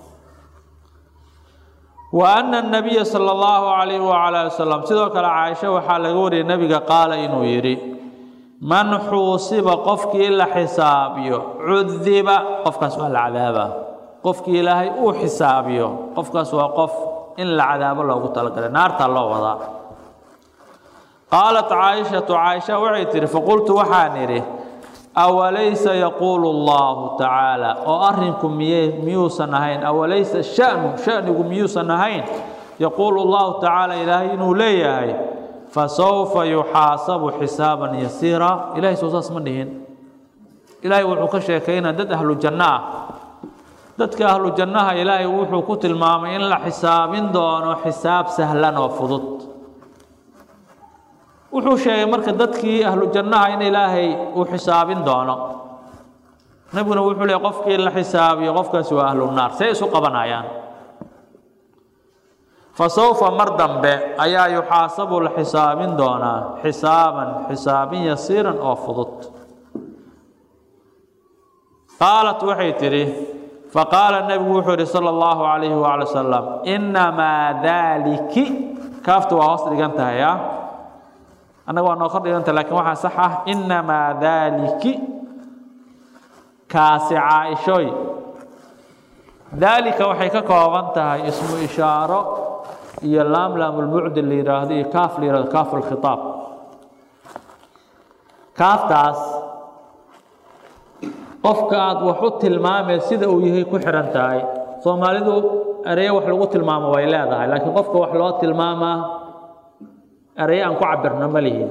wa ana nabiya sala allahu calayhi wacala ali wasalam sidoo kale caaisho waxaa laga wariyay nebiga qaala inuu yidhi man xuusiba qofkii la xisaabiyo cudiba qofkaas waa la cadaaba qofkii ilaahay uu xisaabiyo qofkaas waa qof in la cadaabo loogu talagalay naartaa loo wadaa qaalat caaishatu caaisha waxay tihi faqultu waxaan idhi awalaysa yaquulu allahu tacaala oo arrinku miye miyuusan ahayn awalaysa shanu shanigu miyuusan ahayn yaquulu allahu tacaala ilaahay inuu leeyahay fasawfa yuxaasabu xisaaban yasiira ilahay soo saas ma dhihin ilaahay wuxuu ka sheekaynaa dad ahlu janno ah dadka ahlu jannaha ilaahay wuxuu ku tilmaamay in la xisaabin doono xisaab sahlan oo fudud wuxuu sheegay marka dadkii ahlu jannaha in ilaahay uu xisaabin doono nebiguna wuxuu leey qofkii la xisaabiyo qofkaasi waa ahlu naar see isu qabanayaan fasawfa mar dambe ayaa yuxaasabu la xisaabin doonaa xisaaban xisaabin yasiiran oo fudud qaalat waxay tidhi faqaala nebigu wuxuu yihi sala allahu calayhi waala wasalam innamaa daaliki kaaftu waa hoos dhigan tahay ah annaga waa noo kor dhiganta lakin waxaa sax ah innamaa daaliki kaasi caaishooy daalika waxay ka kooban tahay ismu ishaaro iyo laamlaamulbucdi la yidhaahdo iyo kaaf la yihahdo kaaf lkhitaab kaaftaas qofka aada wax u tilmaamee sida uu yahay ku xihan tahay soomaalidu ereyo wax lagu tilmaamo way leedahay laakiin qofka wax loo tilmaamaa ereye aan ku cabirno ma lihin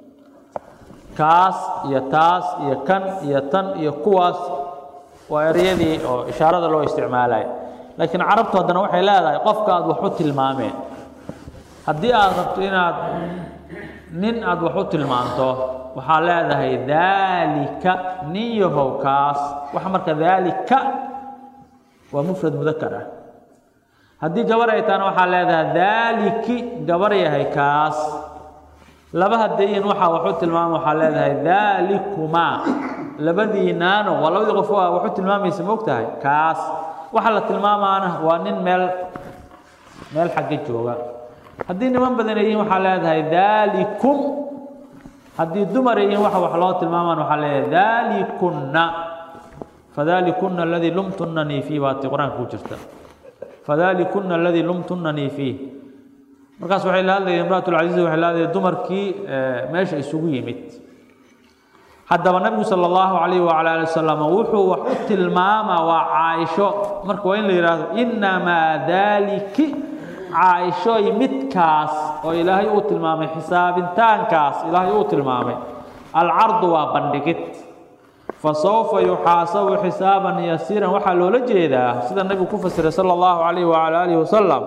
kaas iyo taas iyo kan iyo tan iyo kuwaas waa ereyadii oo ishaarada loo isticmaalaya laakiin carabtu haddana waxay leedahay qofka aada wax u tilmaameen haddii aada rabto inaad nin aada wax u tilmaanto waxaa leedahay daalika nin yahow kaas waxa marka daalika waa mufrad mudakar ah haddii gabar ay tahana waxaa leedahay daaliki gabar yahay kaas laba hadayin waxaa wax u tilmaama waxaa leedahay daalikumaa labadiinaano waa labadii qof waa wax u tilmaamaysa moogtahay kaas waxa la tilmaamaana waa nin meel meel xagga jooga haddii niman badan ay yihiin waxaa leedahay daalikum haddii dumar ay yihiin waxa wax loo tilmaamaan waxaa leedahay daalikunna fadaalikuna aladii lumtunanii fiih baati qur-aanka ku jirta fadaalikuna aladii lumtunanii fiih markaas waxay la hadlayeen imraat lcaziiz waxay la hadlayeen dumarkii meesha isugu yimid haddaba nabigu sala allahu calayh wacala ali wasalam wuxuu wax u tilmaamaa waa caaisho marka waa in la yidhaahdo innamaa daaliki caaishooy midkaas oo ilaahay uu tilmaamay xisaabintaankaas ilaahay uu tilmaamay alcardu waa bandhigid fasawfa yuxaasabu xisaaban yasiiran waxaa loola jeedaa sida nabigu ku fasiray sala allahu calayh wacala aalihi wasalam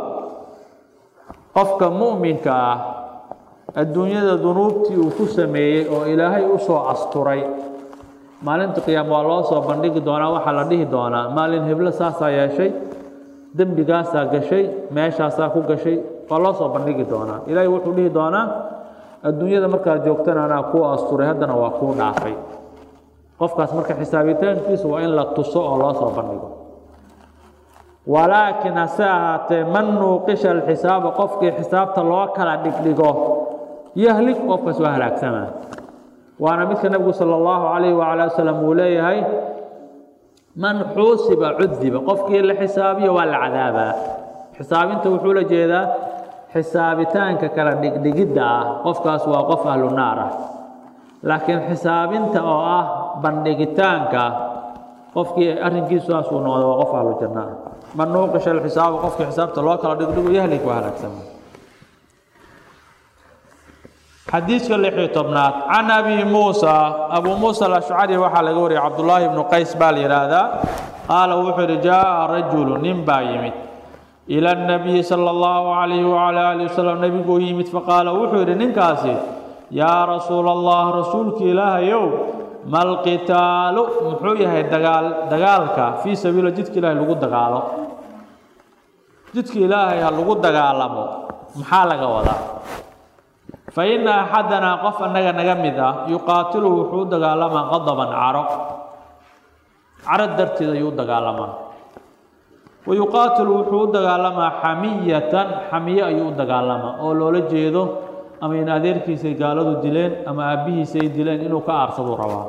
qofka mu'minka ah adduunyada dunuubtii uu ku sameeyey oo ilaahay u soo asturay maalinta qiyaama waa loo soo bandhigi doonaa waxaa la dhihi doonaa maalin heblo saasaa yeeshay dembigaasaa gashay meeshaasaa ku gashay waa loo soo bandhigi doonaa ilaahay wuxuu dhihi doonaa adduunyada markaad joogtana anaa kuu asturay haddana waa kuu dhaafay qofkaas marka xisaabitaankiisu waa in la tuso oo loo soo bandhigo walaakiin hase ahaatee man nuuqisha alxisaaba qofkii xisaabta loo kala dhigdhigo yahlik qofkaas waa halaagsamaa waana midka nebigu sala allahu calayh wacala wasalam uu leeyahay man xuusiba cudiba qofkii la xisaabiyo waa la cadaabaa xisaabinta wuxuu la jeedaa xisaabitaanka kala dhigdhigidda ah qofkaas waa qof ahlu naar ah laakiin xisaabinta oo ah bandhigitaanka qofkii arrinkiisu saas uu noqdo waa qof ahlu janna ah man nuuqisha alxisaaba qofkii xisaabta loo kala dhigdhigo yahlik waa halaagsama xadiiska lixiyo tobnaad can abi muusa abuu muusa alashcari waxaa laga wariyay cabdullaahi ibnu qays baa la yidhaahdaa qaala wuxuu yidhi jaa rajulu nin baa yimid ila nabiyi sala allahu calayhi wacala aalihi wasalam nebiguu yimid faqaala wuxuu yidhi ninkaasi yaa rasuula allah rasuulka ilaahayow malqitaalu muxuu yahay dagaal dagaalka fii sabiila jidka ilaahay lagu dagaalo jidka ilaahay ha lagu dagaalamo maxaa laga wadaa fa ina axadanaa qof annaga naga mid ah yuqaatilu wuxuu u dagaalamaa qadaban caro caro darteed ayuu u dagaalamaa wa yuqaatilu wuxuu u dagaalamaa xamiyatan xamiye ayuu u dagaalamaa oo loola jeedo ama in adeerkiisay gaaladu dileen ama aabbihiisay dileen inuu ka aarsaduu rabaa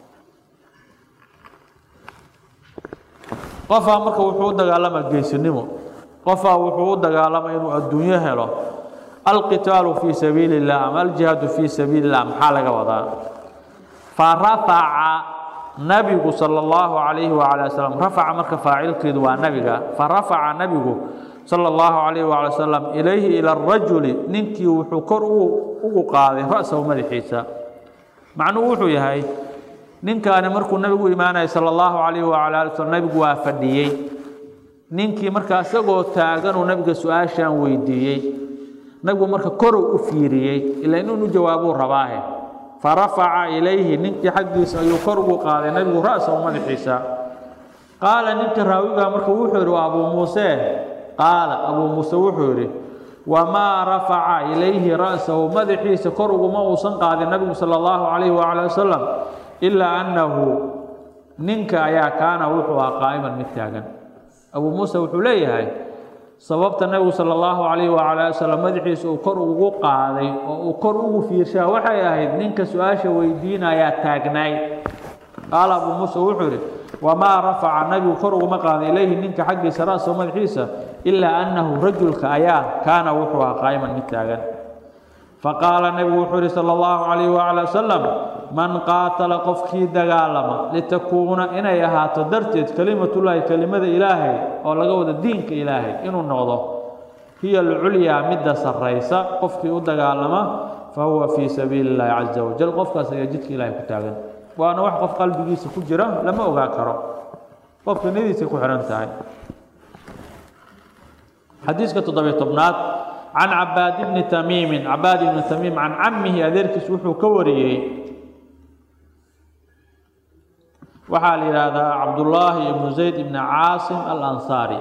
qofaa marka wuxuu u dagaalamaa geesinimo qofaa wuxuu u dagaalamaa inuu adduunyo helo alqitaalu fii sabiili illah ama aljihaadu fii sabiili illah maxaa laga wadaa fa rafaca nabigu sala allahu calayhi wacala wasalam rafaca marka faacilkeedu waa nabiga fa rafaca nabigu sala allahu calayhi wacala wasalam ilayhi ila arajuli ninkii wuxuu kor ugu qaaday ra-sahu madaxiisa macnuhu wuxuu yahay ninkaani markuu nabigu imaanayay sala allahu calayhi wacala ali wasalam nabigu waa fadhiyey ninkii markaa isagoo taaganuu nabiga su-aashaan weydiiyey nabigu marka korow u fiiriyey ilaa inuu jawaabuu rabaahe fa rafaca ilayhi ninkii xaggiisa ayuu kor ugu qaaday nabigu ra-sahu madaxiisa qaala ninkii raawigaa marka wuxuu yidhi waa abuu muuse qaala abuu muuse wuxuu yidhi wamaa rafaca ilayhi ra'sahu madaxiisa kor uguma uusan qaadin nabigu sala allahu calayhi wacala wasalam ilaa annahu ninka ayaa kaana wuxuu ah qaa'iman mid taagan abuu muuse wuxuu leeyahay sababta nabigu sala allahu calayhi wacala ali wasalam madaxiisa uu kor ugu qaaday oo uu kor ugu fiirshaa waxay ahayd ninka su-aasha weydiinayaa taagnaay qaala abuu muuse wuxuu yidhi wamaa rafaca nabigu kor uguma qaaday ilayhi ninka xaggiisa ra-sahu madaxiisa ilaa annahu rajulka ayaa kaana wuxuu ah qaa'iman mid taagan faqaala nebigu wuxuu yihi sala allahu calayhi wacala wasalam man qaatala qofkii dagaalama litakuuna inay ahaato darteed kelimatullaahi kelimada ilaahay oo laga wado diinka ilaahay inuu noqdo hiya alculyaa midda sarraysa qofkii u dagaalama fa huwa fii sabiili illaahi caza wajal qofkaas ayaa jidka ilaahay ku taagan waana wax qof qalbigiisa ku jira lama ogaa karo qofka niyadiisay ku xihan tahay xadiiska toddobiyo tobnaad can cabaad bni tamiimin cabaad ibni tamiim can camihi adeerkiis wuxuu ka wariyey waxaa la yidhaahdaa cabdullaahi ibnu zayd ibni caasim alansaari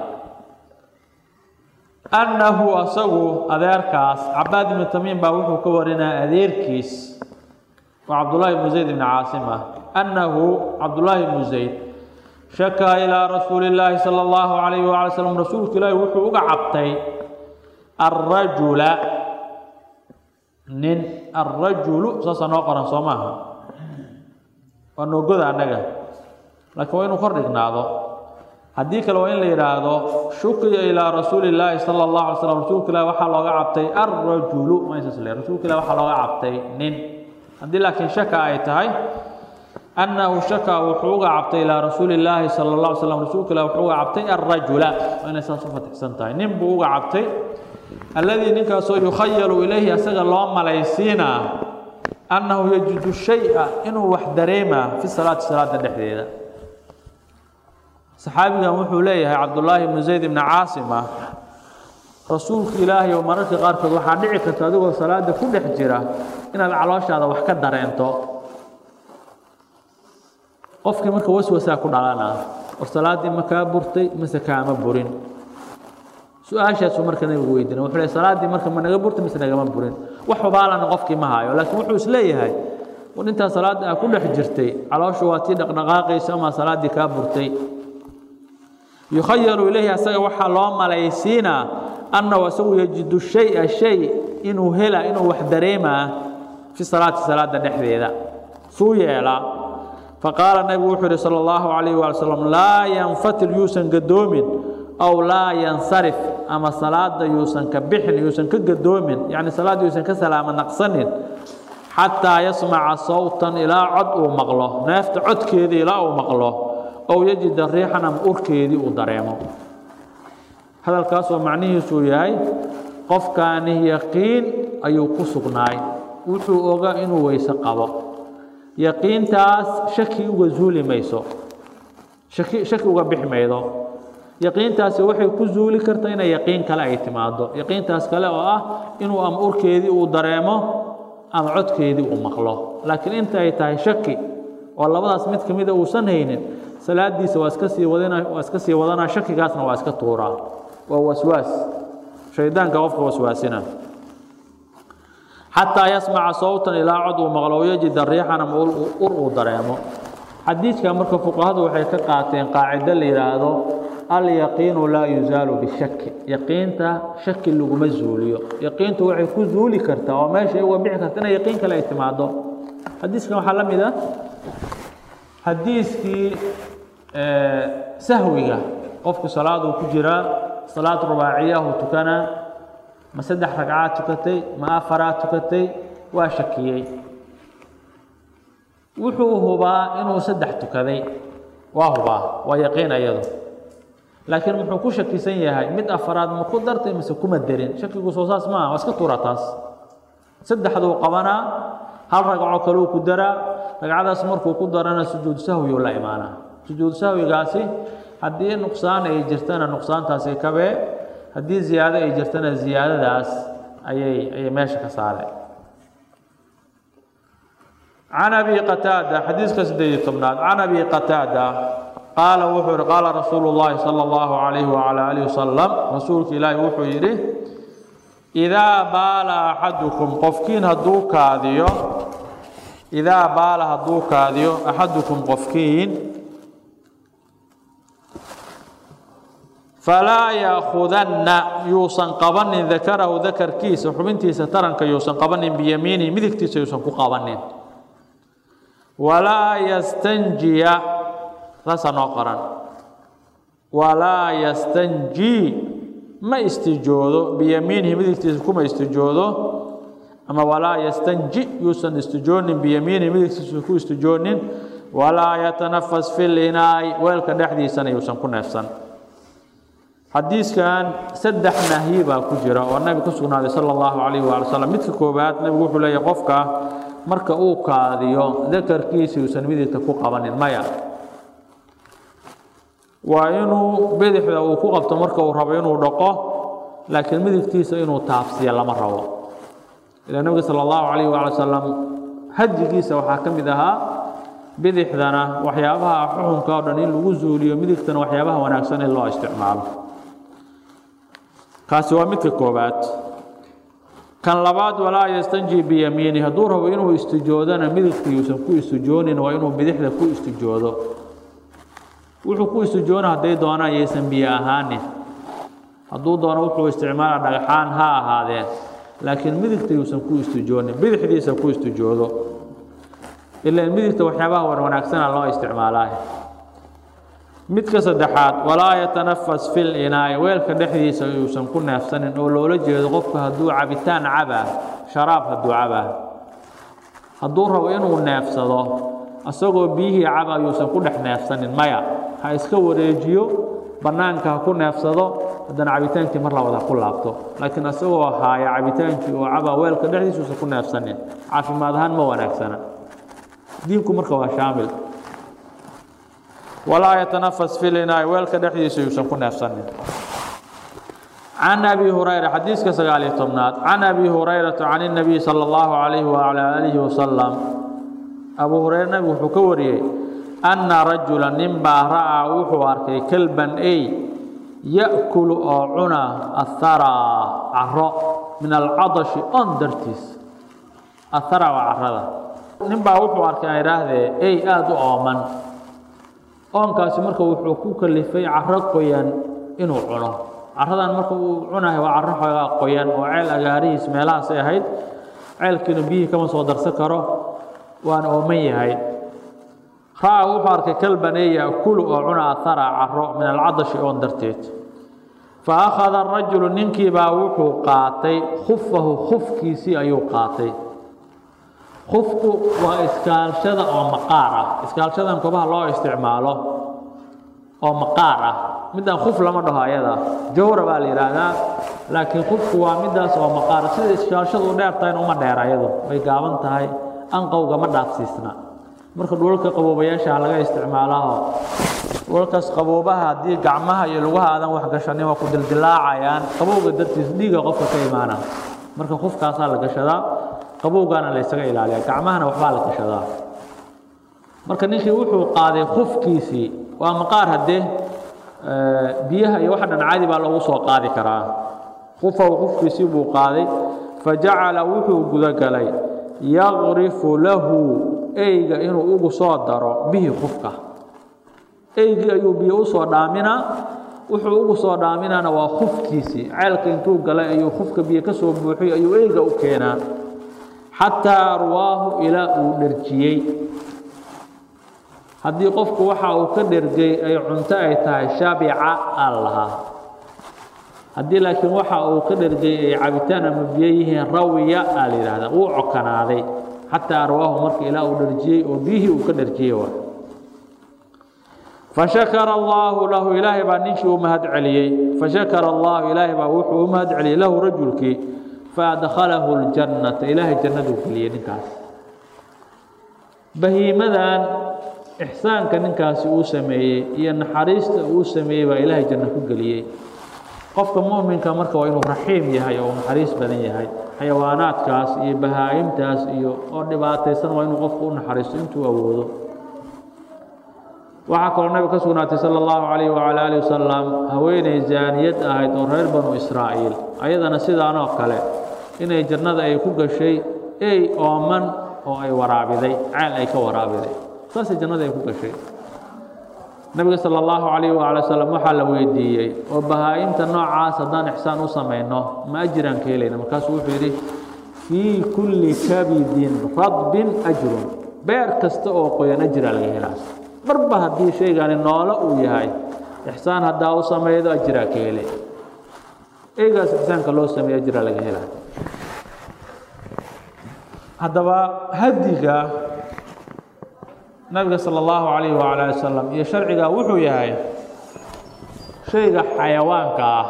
annahu asagu adeerkaas cabaad ibni tamiim baa wuxuu ka warinaya adeerkiis waa cabdullaahi ibnu zayd ibni caasim ah annahu cabdullaahi ibnu zayd shakaa ilaa rasuuli illaahi sala allahu calayhi wacala slam rasuulka ilaahi wuxuu uga cabtay alrajula nin alrajulu saasaa noo qoran soo maaha waa noogoda annaga laakiin waa inuu kor dhignaado haddii kale waa in la yidhaahdo shukiya ilaa rasuuli illaahi sala allahu alay slam rasuulka ilahi waxaa looga cabtay alrajulu maysas le rasuulka ilahi waxaa looga cabtay nin haddii laakiin shaka ay tahay annahu shaka wuxuu uga cabtay ilaa rasuuli illaahi sala allah alay slam rasuulka ilahi wuxuu uga cabtay alrajula waa inay saas u fatixsan tahay nin buu uga cabtay alladii ninkaasoo yukhayalu ilayhi asaga loo malaysiinaa annahu yajidu shay-a inuu wax dareemaa fi salaati salaada dhexdeeda saxaabigan wuxuu leeyahay cabdullaahi ibnu zayd ibni caasim ah rasuulka ilaahay oo mararka qaarkood waxaa dhici karta adigoo salaada ku dhex jira inaad calooshaada wax ka dareento qofkii marka waswasaa ku dhalanaa war salaaddii ma kaa burtay mise kaama burin su-aashaasuu marka nabigu weydiina wuxuu leey salaaddii marka ma naga burtay mise nagama burin wax hubaalana qofkii ma hayo laakiin wuxuu isleeyahay war intaa salaadda aa ku dhex jirtay calooshu waa tii dhaqdhaqaaqaysa ama salaaddii kaa burtay yukhayalu ilayhi asaga waxaa loo malaysiinaa annahu asagu yajidu shay-a shay inuu hela inuu wax dareemaa fi salaati salaada dhexdeeda suu yeelaa faqaala nabigu wuxuu yihi sala allahu calayh waali slam laa yanfatil yuusan gadoomin aw laa yansarif ama salaada yuusan ka bixin yuusan ka gadoomin yacni salaadda yuusan ka salaamo naqsanin xataa yasmaca sawtan ilaa cod uu maqlo neefta codkeeda ilaa uu maqlo ow yajida riixan ama urkeedii uu dareemo hadalkaasoo macnihiisuu yahay qofkaani yaqiin ayuu ku sugnaay wuxuu ogaa inuu weyse qabo yaqiintaas shaki uga zuuli mayso shaki shaki uga bixi maydo yaqiintaasi waxay ku zuuli kartaa inay yaqiin kale ay timaado yaqiintaas kale oo ah inuu ama urkeedii uu dareemo ama codkeedii uu maqlo laakiin inta ay tahay shaki oo labadaas mid ka mida uusan haynin salaadiisa waa iska sii wadana waa iska sii wadanaa shakigaasna waa iska tuuraa waa waswaas shaydaanka qofka waswaasina xataa yasmaca sawtan ilaa cod uu maqlo yajida riixan ama ur uu dareemo xadiidka marka fuqahadu waxay ka qaateen qaacido la yidhaahdo alyaqiinu laa yuzaalu bishaki yaqiinta shaki laguma zuuliyo yaqiintu waxay ku zuuli kartaa oo meeshay uga bixi karta inay yaqiin kale ay timaado xadiiskan waxaa la mid ah xadiiskii sahwiga qofku salaaduu ku jiraa salaad rubaaciyahu tukanaa ma saddex ragcaad tukatay ma afaraad tukatay waa shakiyey wuxuu hubaa inuu saddex tukaday waa hubaa waa yaqiin ayadu laakiin muxuu ku shakisan yahay mid afaraad ma ku dartay mise kuma derin shakigu soo saas maaha waa iska tuura taas saddexduu qabanaa hal ragco kaluu ku daraa ragcadaas markuu ku darana sujuud sahwiyuu la imaanaa sujuud sahwigaasi haddii nuqsaan ay jirtana nuqsaantaasi kabee haddii ziyaado ay jirtana ziyaadadaas ayay ayay meesha ka saareen can abi qataada xadiiska sideed iyo tobnaad can abi qataada qaala wuxuu yihi qaala rasuulu llaahi sala allahu calayhi wacala aalihi wasalam rasuulka ilaahi wuxuu yidhi idaa baala axadukum qofkiin hadduu kaadiyo idaa baala hadduu kaadiyo axadukum qofkiin falaa yaakudanna yuusan qabanin dakarahu dakarkiisa xubintiisa taranka yuusan qabanin biyamiinihi midigtiisa yuusan ku qabanin walaa yastanjiya saasaa noo qoran walaa yastanjii ma istijoodo biyamiinihi midigtiisa kuma istijoodo ama walaa yastanji yuusan istijoonin biyamiinihi midigtiisa ku istijoonin walaa yatanafas fi linaay weelka dhexdiisana yuusan ku neefsan xadiiskan saddex nahyi baa ku jira oo nabi ku sugnaaday sala allahu calayhi waala slam midka koowaad nabigu wuxuu leeyahy qofka marka uu kaadiyo dakarkiisa yuusan midigta ku qabanin maya waa inuu bidixda uu ku qabto marka uu rabo inuu dhaqo laakiin midigtiisa inuu taabsiya lama rabo ilaa nabiga sala allahu calayhi waala salam hadigiisa waxaa ka mid ahaa bidixdana waxyaabaha xuxunka oo dhan in lagu zuuliyo midigtana waxyaabaha wanaagsan in loo isticmaalo kaasi waa midka koobaad kan labaad walaa yastanji biyamiini hadduu rabo inuu istijoodana midigta yuusan ku istijoonin waa inuu bidixda ku istijoodo wuxuu ku istijoona hadday doonaan yaysan biyo ahaanin hadduu doono wuxuu isticmaala dhagxaan ha ahaadeen laakiin midigta yuusan ku istijoonin bidixdiisa ku istijoodo ilaan midigta waxyaabaha wan wanaagsana loo isticmaalaa midka saddexaad walaa yatanafas fil inaay weelka dhexdiisa yuusan ku neefsanin oo loola jeedo qofka hadduu cabitaan cabaa sharaab hadduu cabaa hadduu rabo inuu neefsado isagoo biyihii caba yuusan ku dhex neefsanin maya ha iska wareejiyo bannaanka ha ku neefsado haddana cabitaankii mar labad ha ku laabto laakiin isagoo haaya cabitaankii oo caba weelka dhexdiisa yuusan ku neefsanin caafimaad ahaan ma wanaagsana diinku marka waa shaamil walaa yatanafas filinaay weelka dhexdiisa yuusan ku neefsanin can abi hurayra xadiiska sagaaliyo tobnaad can abi hurayrata can الnabiy salى اllahu calayhi wacalى aalihi wasalam abu hurayre nabigu wuxuu ka wariyey anna rajula ninbaa ra'aa wuxuu arkay kelban ey ya'kulu oo cuna aharaa caro min alcadashi on dartiis ahara waa carada ninbaa wuxuu arkay aan idhaahdee ey aada u ooman oonkaasi marka wuxuu ku kalifay caro qoyan inuu cuno caradan marka uu cunahay waa caro xoogaa qoyan oo ceel agaarihiis meelahaasay ahayd ceelkiina biyihii kama soo darsan karo waan ooman yahay ra'aa wuxuu arkay kalbanee ya'kulu oo cuna ahara caro min alcadashi oon darteed fa akhada arajulu ninkiibaa wuxuu qaatay khufahu khufkiisii ayuu qaatay khufku waa iskaalshada oo maqaar ah iskaalshadan kobaha loo isticmaalo oo maqaar ah midaan khuf lama dhaho ayada jawra baa la yidhaahdaa laakiin khufku waa midaas oo maqaara sida ishaashadu u dheer tahayna uma dheer ayadu way gaaban tahay anqowga ma dhaafsiisna marka dhulalka qaboobayaasha laga isticmaalaho dhulalkaas qaboobaha haddii gacmaha iyo lugaha aadan wax gashanin waa ku dildilaacayaan qabowga dartiis dhiiga qofka ka imaana marka khufkaasaa la gashadaa qabowgaana la ysaga ilaaliyaa gacmahana waxbaa la gashadaa marka ninkii wuxuu qaaday khufkiisii waa maqaar haddee biyaha iyo waxa dhan caadi baa loogu soo qaadi karaa qufahu qufkiisii buu qaaday fajacala wuxuu gudagalay yaqrifu lahu eyga inuu ugu soo daro bihi qufka eygii ayuu biyo usoo dhaaminaa wuxuu ugu soo dhaaminaana waa khufkiisii ceelka intuu galay ayuu khufka biyo ka soo buuxiy ayuu eyga u keenaa xataa arwaahu ilaa uu dherjiyey haddii qofku waxa uu ka dhergay ay cunto ay tahay shabica aa lahaa haddii laakiin waxa uu ka dhergay ay cabitaan ama biyo yihiin rawiya aa la yidhahdaa wuu cokanaaday xataa arwaahu marka ilaa uu dherjiyey oo biyihii uu ka dherjiyey waa fashakara allaahu lahu ilaahay baa ninkii u mahad celiyey fashakara allahu ilaahay baa wuxuu u mahad celiyey lahu rajulkii faadkhalahu ljannata ilaahay jannaduu geliyey ninkaas bahiimadan ixsaanka ninkaasi uu sameeyey iyo naxariista uu sameeyey baa ilaahay janno ku geliyey qofka mu'minka marka waa inuu raxiim yahay oo naxariis badan yahay xayawaanaadkaas iyo bahaa'imtaas iyo oo dhibaataysan waa inuu qofku u naxariisto intuu awoodo waxaa kaloo nabiga ka sugnaatay sala allahu calayh wacala aalihi wasalam haweeney zaaniyad ahayd oo reer banu israa'iil ayadana sidaanoo kale inay jannada ay ku gashay ey ooman oo ay waraabiday ceel ay ka waraabiday saasay jannada ay ku gashay nabiga sala allahu calayh waala wasalam waxaa la weydiiyey oo bahaa-imta noocaas haddaan ixsaan u samayno ma ajiraan ka helayna markaasuu wuxuu yidhi fii kulli kabidin radbin ajrun beer kasta oo qoyan ajiraa laga helaa marba haddii shaygani noolo uu yahay ixsaan haddaa u samaydo ajiraa ka hele eygaas ixsaanka loo sameeyo ajiraa laga helaa haddaba hadiga nabiga salى اllahu calayh wala ali wasalam iyo sharciga wuxuu yahay shayga xayawaanka ah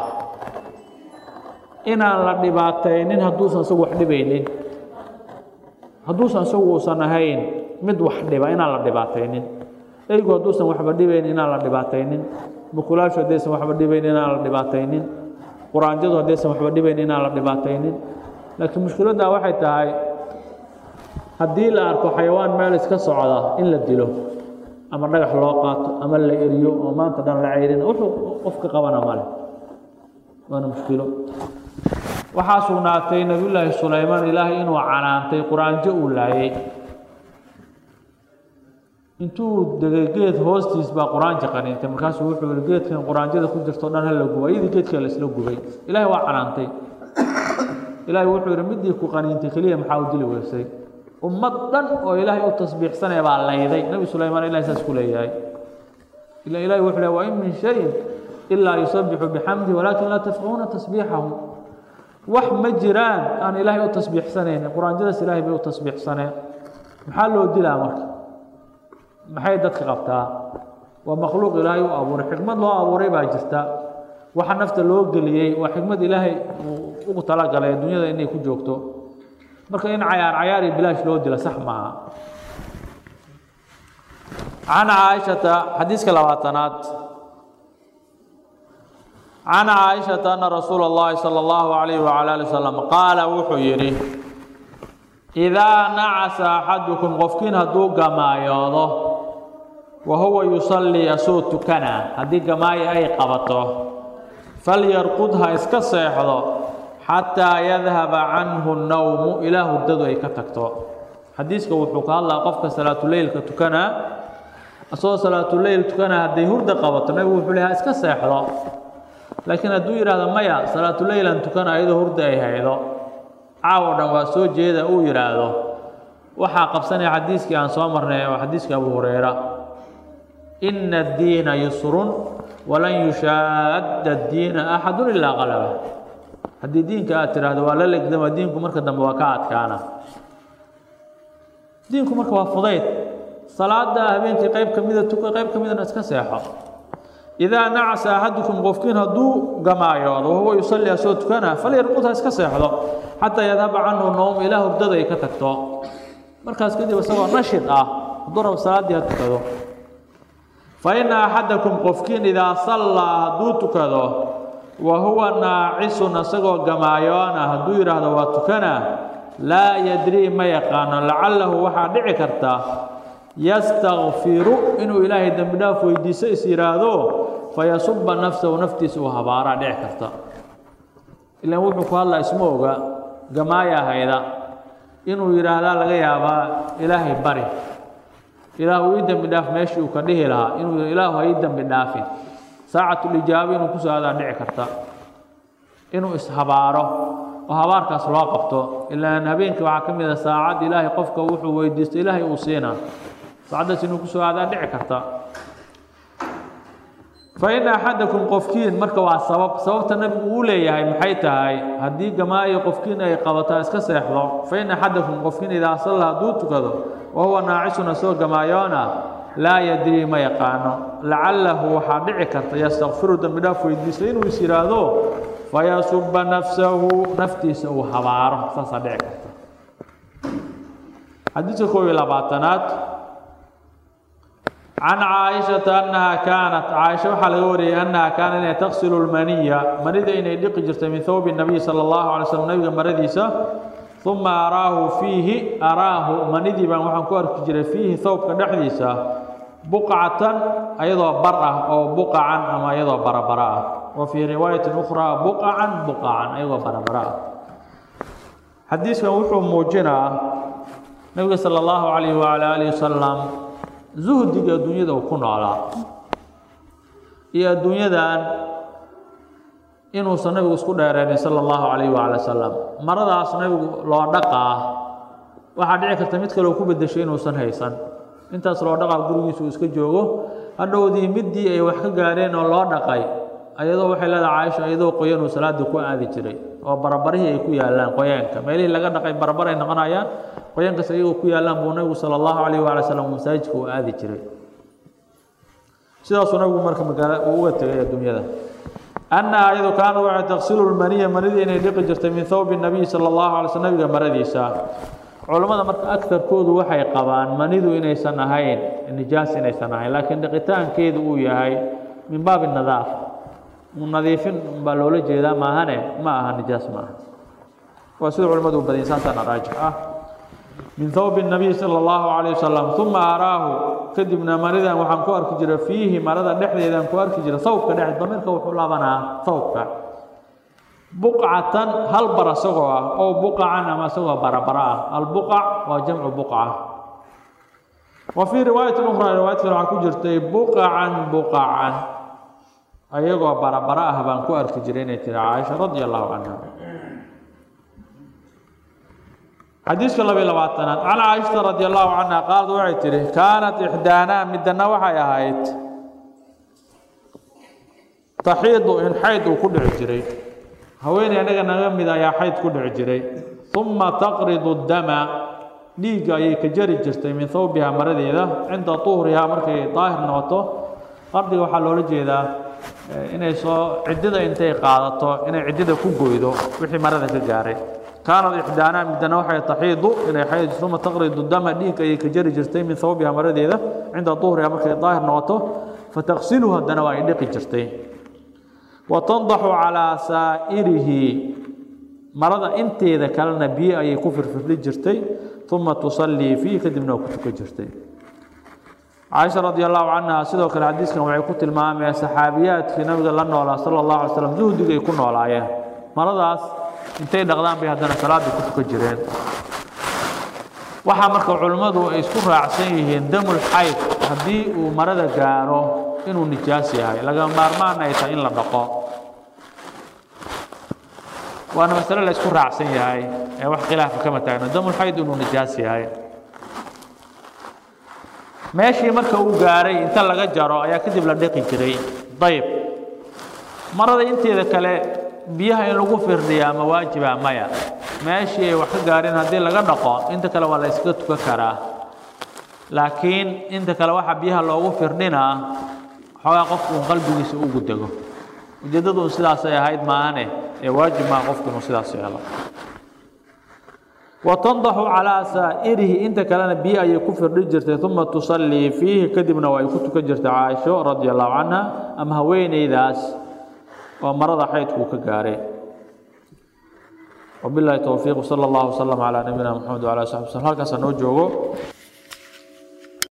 inaan la dhibaataynin hadduusan isagu wax dhibaynin hadduusan isagu uusan ahayn mid wax dhiba inaan la dhibaataynin eygu hadduusan waxba dhibayn inaan la dhibaataynin mukulaashu haddaysan waxba dhibayn inaan la dhibaataynin quraanjadu haddaysan waxba dhibayn inaan la dhibaataynin laakiin mushkiladdaa waxay tahay haddii la arko xayawaan meel iska socda in la dilo ama dhagax loo qaato ama la eriyo oo maanta dhan la ceyrina wuxuu qofka qabana male waana mushkilo waxaa sugnaatay nebiyullaahi sulaymaan ilaahay inuu canaantay quraanjo uu laayay intuu degay geed hoostiis baa quraanjo qaniintay markaasuu wuxuu yihi geedkan quraanjada ku jirto o dhan hala guba iyadii geedkan la isla gubay ilaahay waa canaantay ilaahay wuxuu yihi midii ku qaniintay keliya maxaa u dili weysay ummad dhan oo ilaahay u tasbiixsanaya baa layday nebi sulaymaan ilahay saas ku leeyahay ila ilahi wuxuu lehy wain min shayin ilaa yusabixu bixamdihi walaakin laa tafqahuuna tasbiixahu wax ma jiraan aan ilaahay u tasbiixsanaynin quraanjadaas ilahay bay u tasbiixsaneen maxaa loo dilaa marka maxay dadka qabtaa waa makhluuq ilaahay u abuuray xikmad loo abuuray baa jirta waxa nafta loo geliyey waa xikmad ilaahay uu ugu talagalay dunyada inay ku joogto marka in cayaar cayaar iyo bilaash loo dila sax maaha can caaishata xadiiska labaatanaad can caaishata ana rasuula اllahi salى اllahu alayh wala ali wasalam qaala wuxuu yidhi idaa nacasa axadukum qofkiin hadduu gamaayoodo wa huwa yusallii asuu tukana haddii gamaayo ay qabato falyarqud ha iska seexdo xataa yadhaba canhu nawmu ilaa hurdadu ay ka tagto xadiiska wuxuu ka hadlaa qofka salaatuleylka tukanaa asagoo salaatuleyl tukanaa hadday hurda qabato nabigu wuxuu le ha iska seexdo laakiin hadduu yidhaahdo maya salaatuleylan tukana ayadoo hurda ay haydo caawo dhan waa soo jeeda uu yidhaahdo waxaa qabsanaya xadiiskii aan soo marnay oo xadiiska abu hureyra ina addiina yusrun walan yushaadda addiina axadu ilaa qalaba haddii diinka aad tidhaahdo waa la legdama diinku marka dambe waa ka adkaana diinku marka waa fudayd salaada habeenkii qayb ka mida tuka qayb ka midana iska seexo idaa nacasa axadukum qofkiin hadduu gamaayoodo wahuwa yusalli asoo tukana falyarqud ha iska seexdo xataa yadhaba canhu nowm ilaa hurdada ay ka tagto markaas kadib isagoo nashid ah hadduu rabo salaaddii ha tukado fa ina axadakum qofkiin idaa sallaa hadduu tukado wa huwa naacisun isagoo gamaayoona hadduu yidhaahdo waa tukana laa yadrii ma yaqaano lacalahu waxaa dhici karta yastakfiru inuu ilaahay dembi dhaaf weydiiso is yidhaahdo fayasuba nafsahu naftiisa uu habaaraa dhici karta ilaan wuxuu ku hadlaa isma oga gamaaya hayda inuu yidhaahdaa laga yaabaa ilaahay bari ilaahu ii dembi dhaaf meeshii uu ka dhihi lahaa inuu ilaahu ha ii dembi dhaafin saacatulijaaba inuu kusoo adaa dhici karta inuu ishabaaro oo habaarkaas loo qabto ilaan habeenkii waxaa ka mid a saacad ilaahay qofka wuxuu weydiisto ilaahay uu siina saacaddaas inuu kusoo aadaa dhici karta fa ina axadakum qofkiin marka waa sabab sababta nabigu uu leeyahay maxay tahay haddii gamaayo qofkiin ay qabataa iska seexdo fa ina axadakum qofkiin idaa salla hadduu tukado wa huwa naacisun asoo gamaayoona laa yadrii ma yaqaano lacalahu waxaa dhici karta yastakfiru dembi dhaaf weydiisto inuu is yidhaahdo fayasuba nafsahu naftiisa uu habaaro saasaa dhici karta xadiidka koob iyo labaatanaad can caaishata annaha kaanat caaisha waxaa laga wariyey annaha kaana inay taqsilu lmaniya manida inay dhiqi jirtay min thawbi nabiy sala allahu alay slam nabiga maradiisa uma araahu fiihi araahu manidii baan waxaan ku arki jiray fiihi thawbka dhexdiisa buqcatan ayadoo bar ah oo buqacan ama ayadoo barabara ah wa fii riwaayatin ukhraa buqacan buqacan ayagoo barabara ah xadiiskan wuxuu muujinaa nabiga sala allahu calayhi wacala aalihi wasalam zuhdiga adduunyada uu ku noolaa iyo adduunyadan inuusan nabigu isku dheereenin sala allahu calayhi wacala wasalam maradaas nabigu loo dhaqaa waxaa dhici karta mid kaleo ku bedeshay inuusan haysan intaas loo dhaqaa gurigiisa uu iska joogo hadhowdii middii ay wax ka gaareen oo loo dhaqay ayadoo waxay leedahay caaisha iyadoo qoyan uu salaada ku aadi jiray oo barabarihii ay ku yaallaan qoyaanka meelihii laga dhaqay barabar ay noqonayaan qoyaankaas iyagoo ku yaallaan buu nabigu sala allahu calayh waala salam masaajidka uu aadi jiray sidaasuu nabigu marka magaala uu uga tegay adduunyada annaha iyadu kaana waxay taqsilu lmaniya manidii inay dhiqi jirtay min thawbi nabiy sala allahu alay sl nabiga maradiisa culammada marka agtarkoodu waxay qabaan manidu inaysan ahayn nijaas inaysan ahayn laakiin dhiqitaankeedu uu yahay min baabi nadaafa nadiifin baa loola jeedaa maahane ma aha nijaas ma aha waa sida culimmadu u badin saasaana raajix ah min thawbi nabiy sala allahu calayh wasalam uma araahu kadibna maridan waxaan ku arki jira fiihi marada dhexdeedaan ku arki jira thawbka dhex damirka wuxuu laabanaa thawbka buqcatan hal bar isagoo ah oo buqacan ama isagoo barabara ah albuqac waa jamcu buqca wa fii riwaayatin ukhraa riwaayad kale waxaa ku jirtay buqacan buqacan ayagoo barabara ah baan ku arki jiray inay tiri caaisha radia allahu canha xadiiska labiy labaatanaad can caaishata radi allahu canha qaalad waxay tihi kaanat ixdaanaa midana waxay ahayd taxiidu in xayd uu ku dhici jiray haweeney anaga naga mid ayaa xayd ku dhici jiray uma taqridu dama dhiigga ayay ka jari jirtay min thawbiha maradeeda cinda tuhrihaa markay daahir noqoto qardiga waxaa loola jeedaa inay soo ciddida intay qaadato inay ciddida ku goydo wixii marada ka gaaray kaanad ixdaanaa midana waxay taxiidu inay xayd uma taqridu dama dhiig ayay ka jari jirtay min thawbiha maradeeda cinda duhriha markay daahir noqoto fataqsilu haddana waa ay dhiqi jirtay wa tandaxu calaa saa'irihi marada inteeda kalena biyo ayay ku firfirli jirtay uma tusallii fiih kadibna waa ku tukan jirtay caaisha radi allahu canha sidoo kale xadiiskan waxay ku tilmaameen saxaabiyaadkii nabiga la noolaa sala allahu alay slam zuhdigay ku noolaayeen maradaas intay dhaqdaan bay haddana salaaddii ku tukan jireen waxaa marka culimmadu ay isku raacsan yihiin damul xayd haddii uu marada gaaro inuu nijaas yahay lagama maarmaan ay tahay in la dhaqo waana masale la isku raacsan yahay ee wax khilaafa kama taagno damul xayd inuu nijaas yahay meeshii marka uu gaaray inta laga jaro ayaa kadib la dhiqi jiray dayb marada inteeda kale biyaha in lagu firdhiyaa ma waajiba maya meeshii ay wax ka gaareen haddii laga dhaqo inta kale waa la iskaga tukan karaa laakiin inta kale waxa biyaha loogu firdhinaa xoogaa qofku un qalbigiisa ugu dego ujeeddadu un sidaasay ahayd maahane ee waajib maa qofku inuu sidaas yeelo wa tandaxu calaa saa'irihi inta kalena biyo ayay ku firdhi jirtay uma tusallii fiihi kadibna waa ay ku tukan jirtay caaisho radia allahu canha ama haweeneydaas oo marada xaydkuu ka gaareen وبالله التوفيق صلى الله وسلم على نبينا محمد وعلى اله وصحبه وسلم halkaas noo joogo